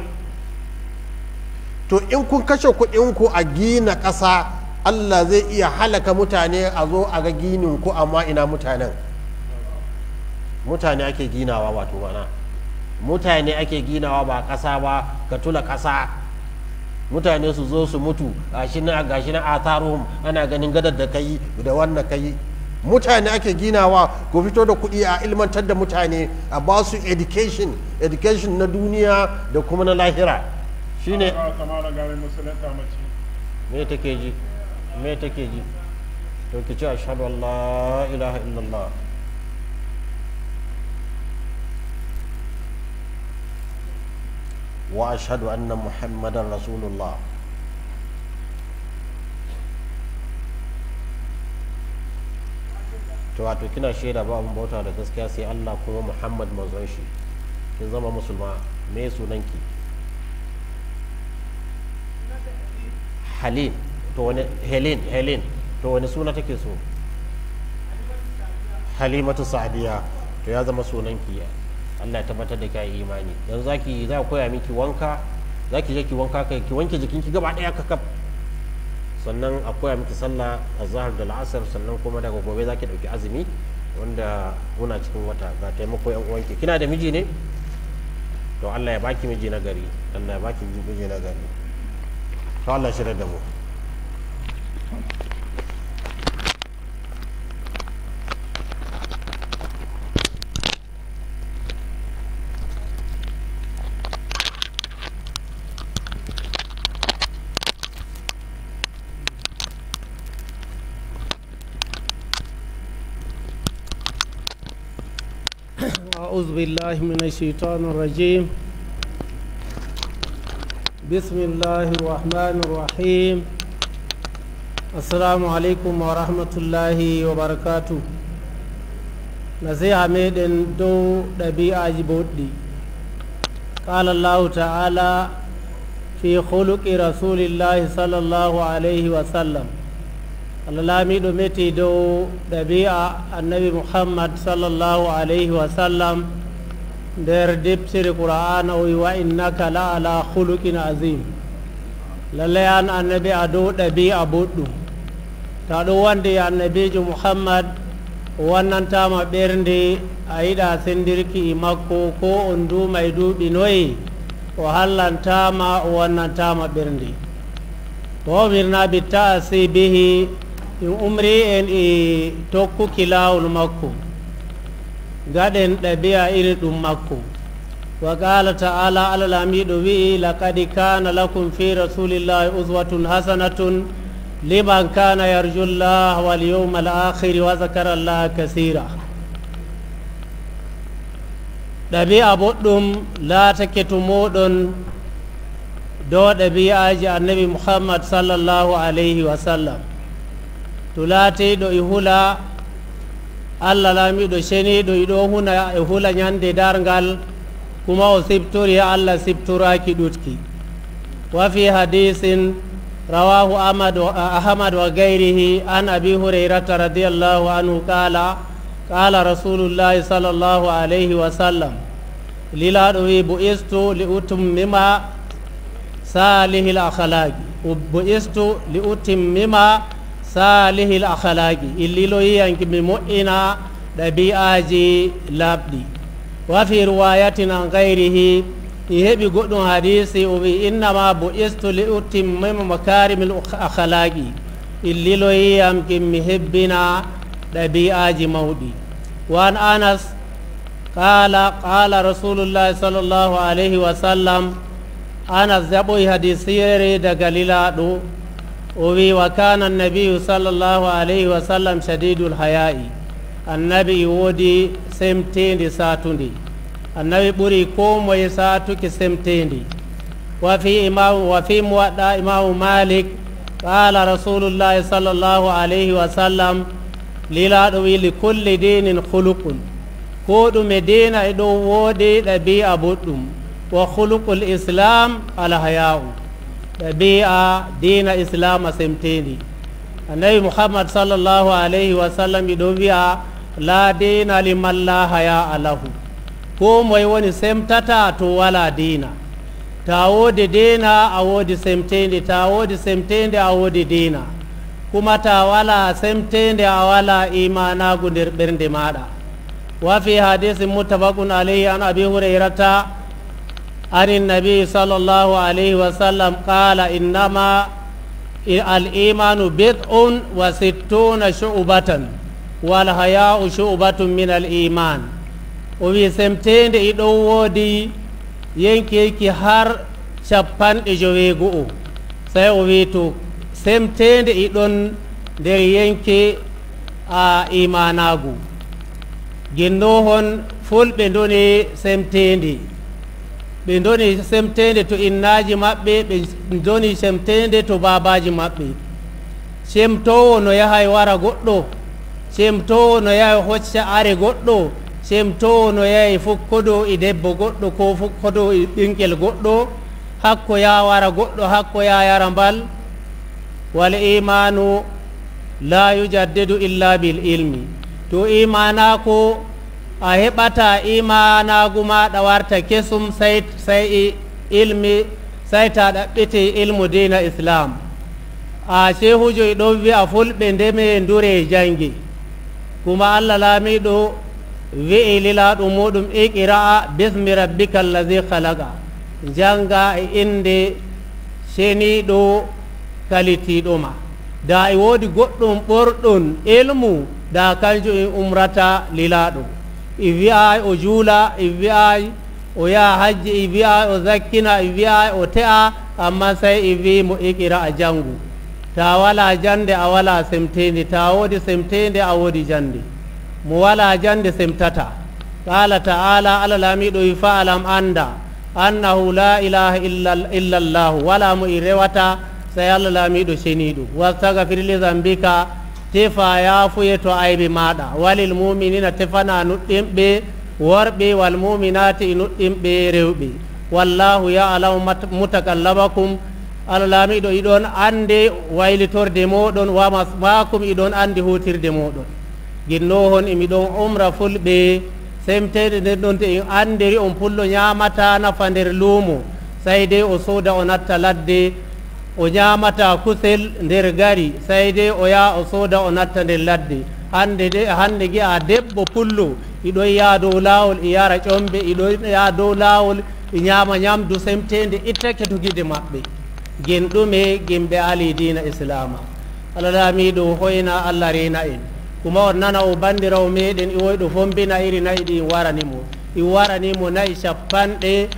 to in kun kashe kuɗinku a gina ƙasa allah zai iya halaka mutane a zo a ga ginin ku amma ina mutanen mutane ake ginawa wato mana mutane ake ginawa ba ƙasa ba ka tula ƙasa mutane su zo su mutu gashi na gashi na atharuhum ana ganin gadar da kai da wannan kai mutane ake ginawa ku fito da kuɗi a ilmantar da mutane a ba su education education na duniya da kuma na lahira shine ba ta mara gare musulunta mace me take ji me take ji to ki ce ashhadu an la ilaha illallah وأشهد أن محمدا رسول الله to wato kina shaida ba abin bauta da gaskiya sai Allah kuma Muhammad manzon shi kin zama musulma me sunanki Halin to wani Helen Helen to wani suna take so Halimatu Sa'diya to ya zama sunanki Allah ya tabbatar da kai imani yanzu zaki za koya miki wanka zaki je ki wanka kai ki wanke jikinki gaba daya kakaf sannan a koya miki sallah a zahar da la'asar sannan kuma daga gobe za ki ɗauki azumi wanda muna cikin wata ga taimako yan uwanki kina da miji ne to Allah ya baki miji na gari Allah ya baki miji na gari to Allah shirya da mu أعوذ بالله من الشيطان الرجيم بسم الله الرحمن الرحيم السلام عليكم ورحمة الله وبركاته نصيحة ميدن دو ɗabi'a جبودي قال الله تعالى في خلق رسول الله صلى الله عليه وسلم alalamiɗo meti dow ɗabi'a annabi muhammad sallllahu alayhi wa sallam nder deptere qur'ana o wi wa innaka la ala huluqin azim lallay an annabi a dow ɗabi'a boɗɗum ta ɗo wande annabijo muhammad o wannantama ɓernde a yiɗa sendirki i makko ko on duuma e duuɓi noyi o hallantama o wannantama ɓernde wa umirna bitta'asi bihi in umri en e tokkuki lawol makko gaɗen ɗabi'a iri ɗum makko wa qala ta'ala allah lamiɗo wi'i laqad kana lakum fi rasulillahi uswatun hasanatun liman kana yarju llah wal yawma al akhiri wa zakara llah kasira ɗabi'a boɗɗum laatake to moɗon dow ɗabi'aji annabi muhammad sallllahu alayhi wa sallam to laatiɗo e hula allah laamiɗo ceniɗo iɗo huna e hula ñande dargal kuma o siftori allah siftoraki ɗutki wa fi hadisin rawahu ahmad ahmad wa gayrihi an abi hurairata radiallahu anhu qala qala rasulullahi sallllahu alayhi wa sallam lilaɗo wi bu'istu li utummima salihil akhlaqi bu'istu li utimmima salihil akhlaqi illilo yiyanki mi moƴƴina ɗabi'aji laaɓɗi wa fi riwayatin an gayrihi i heɓi goɗɗum hadisi o wi innama bu'istu li utimmima makarimil akhlaqi illilo yiyamki mi hebbina ɗabi'aji mawɗi wa an anas qala qala rasulullahi sallllahu alayhi wa sallam anas jaɓoyi hadisiyere daga lilaɗo o wi wa kana annabiyu sallllahu alayhi wa sallam shadidul haya'i annabi woodi semtedi satude annabi ɓuri ko moye satuki semtedi wa fi imamu wa fi muwaɗɗa imamu malik qala rasulullahi sallllahu alayhi wa sallam lilaɗo wi li kulli dinin huluqun ko ɗume dina e ɗo woodi ɗabi'a boɗɗum wa huluqul islam alhaya'u ɗabi'a dina islam a semtendi annabi muhammad sallllahu alayhi wa sallam iɗo wiya la dina liman la haya alahu ko moye woni semtata to wala dina ta woodi dina a woodi semtende ta woodi semtende a woodi dina kuma ta wala semtende a wala imanagu nder ɓernde maɗa wa fi hadisi muttafaqun alayhi an abi hurairata عن النبي صلى الله عليه وسلم قال إنما الإيمان بضع وستون شعبة والحياء شعبة من الإيمان وفي سمتين إدو ودي ينكي كي هر شبان إجويغو سيوفيتو سمتين إدون در ينكي إيماناغو جنوهن فول بندوني سمتين ɓe doni semtede to innaji maɓɓe ɓe doni semtede to babaji maɓɓe semtowo no yahay wara goɗɗo semtowo no yahay hocca are goɗɗo semtowo no yahay fukkodo e debbo goɗɗo ko fukkodo e ɓinguel goɗɗo hakko ya wara goɗɗo hakko ya yara mbal wal imanu la yujaddidu illa bil ilmi to imanako a heɓata imanagu maɗa warta kesum sai sai ilmi sai ta ɗaɓɓite ilmu dina islam a shehujo e ɗon wi'a fulɓe ndeme ndure jangi kuma allah laamiɗo wi'i lilaɗum muɗum iqira'a bismi rabbika allazi halaqa janga e inde seniɗo kalitiɗoma da e woodi goɗɗum ɓorɗum ilmu da kanjum en umrata lilaɗo e wi'ay o juula e wi'ay o yaha hajji e wi'ay o zakkina e wi'ay o te'a amma sai e wi mo iqira a jangu ta wala jande a wala semtende ta woodi semtende a woodi jande mo wala jande semtata qala ta'ala allah laamiɗo wi fa alam anda annahu la ilaha illa llahu wala mo i rewata sai allah laamiɗo ceniɗo wastagfir li zambika tefa yafuye to aybe maɗa walil muminina tefana nuɗɗinɓe worɓe wal muminati e nuɗɗinɓe rewɓe wallahu yalamu mutakallabakum allah laamiɗo iɗon ande waylitorde moɗon wama makum iɗon andi hutirde moɗon ginnohon imiɗon umra fulɓe semtede nden ɗon te en andiri on pullo ñamata nafa nder luumo sai de o sooda o natta ladde o ñamata kusel nder gari sai de o yaha o sooda o natta nder ladde hande de hande gi'a debbo pullo iɗon yaa dow lawol e yara ƴombe iɗon yaa dow lawol e ñama ñamdu semtede ittake to guide maɓɓe gen ɗume gimɓe ali dina islama allah laamiɗo hoyna allah rena en kuma on nana o bandirawo meɗen i woyɗo fombina iri nayi ɗi waranimo i waranimo nayi capanɗe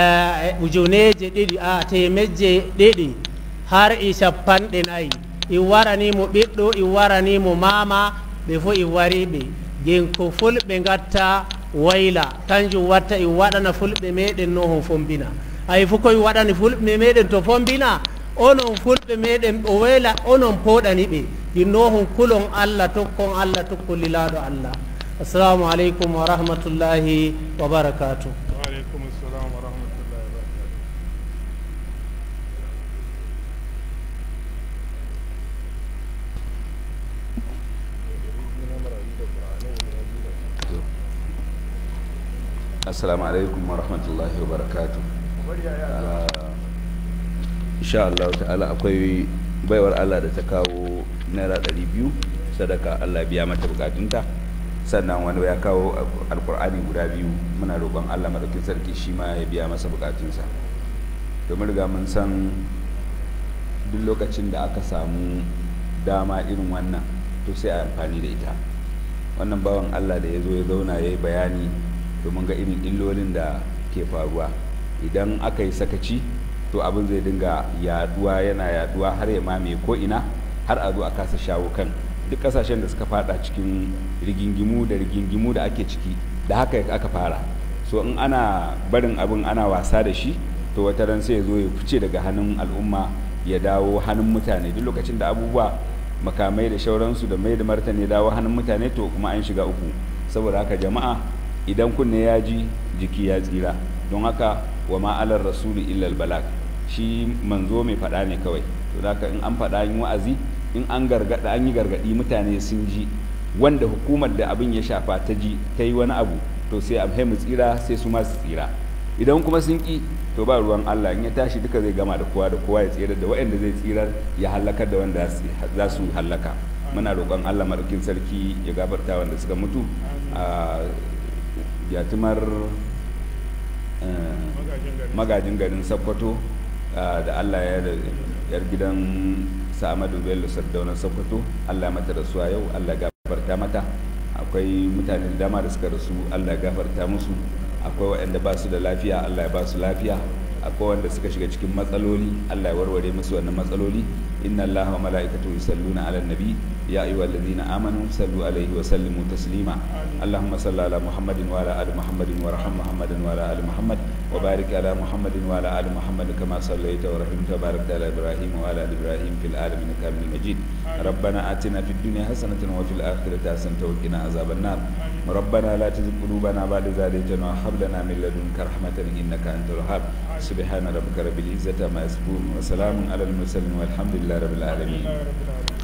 ujuneje ɗiɗi a temejje ɗiɗi har i capanɗe nayi i waranimo ɓiɗɗo i waranimo mama ɓe fo i wariɓe gen ko fulɓe gatta wayla kanjum watta i waɗana fulɓe meɗen no hon fombina hay fo koye waɗani fulɓe meɗen to fombina onon fulɓe meɗen o wayla onon poɗani ɓe jinnohon kulon allah tokkon allah tokkolilaɗo allah assalamu aleykum wa rahmatullahi wa barakatuh وعليكم السلام ورحمة الله وبركاته assalamu alaikum wa rahmatullahi wa barakatu insha Allah ta'ala akwai baiwar Allah da ta kawo naira ɗari biyu sadaka Allah biya mata bukatunta sannan wani ya kawo alkur'ani guda biyu muna roƙon Allah maɗaukin sarki shi ma ya biya masa bukatunsa domin riga mun san duk lokacin da aka samu dama irin wannan to sai a amfani da ita wannan bawan Allah da ya zo ya zauna ya yi bayani domin ga irin illolin da ke faruwa idan aka yi sakaci to abin zai dinga yaduwa yana yaduwa har ya mamaye ko ina har a zo a kasa shawo kan duk kasashen da suka fada cikin rigingimu da rigingimu da ake ciki da haka aka fara so in ana barin abin ana wasa da shi to wata ran sai ya zo ya fice daga hannun al'umma ya dawo hannun mutane duk lokacin da abubuwa makamai da shauransu da mai da martani ya dawo hannun mutane to kuma an shiga uku saboda haka jama'a idan kunne ya ji jiki ya tsira don haka wa ma'alar rasuli illal balag shi manzo mai faɗa ne kawai to haka in an faɗa yin wa'azi in an gargada an yi gargadi mutane sun ji wanda hukumar da abin ya shafa ta ji ta yi wani abu to sai a mu tsira sai su ma su tsira idan kuma sun ki to ba ruwan Allah in ya tashi duka zai gama da kowa da kowa ya tsira da waɗanda zai tsirar ya halakar da wanda za su halaka muna roƙon Allah maɗaukin sarki ya gafarta wanda suka mutu a yatimar magajin garin sakkwato da Allah ya yar gidan sa'amadu bello sardaunar sokoto allah mata rasuwa yau allah gafarta mata akwai mutane da dama da suka rasu allah gafarta musu akwai waɗanda ba su da lafiya allah ya ba su lafiya akwai wanda suka shiga cikin matsaloli allah ya warware musu wannan matsaloli inna allaha wa mala'ikatu yusalluna ala nabi يا أيها الذين آمنوا صلوا عليه وسلموا تسليما اللهم صل على محمد وعلى آل محمد وارحم محمد وعلى آل محمد وبارك على محمد وعلى آل محمد كما صليت ورحمت وباركت على إبراهيم وعلى آل إبراهيم في العالمين إنك حميد مجيد ربنا آتنا في الدنيا حسنة وفي الآخرة حسنة وقنا عذاب النار ربنا لا تزغ قلوبنا بعد إذ هديتنا وهب لنا من لدنك رحمة إنك أنت الوهاب سبحان ربك رب العزة عما يصفون وسلام على المرسلين والحمد لله رب العالمين رب العالمين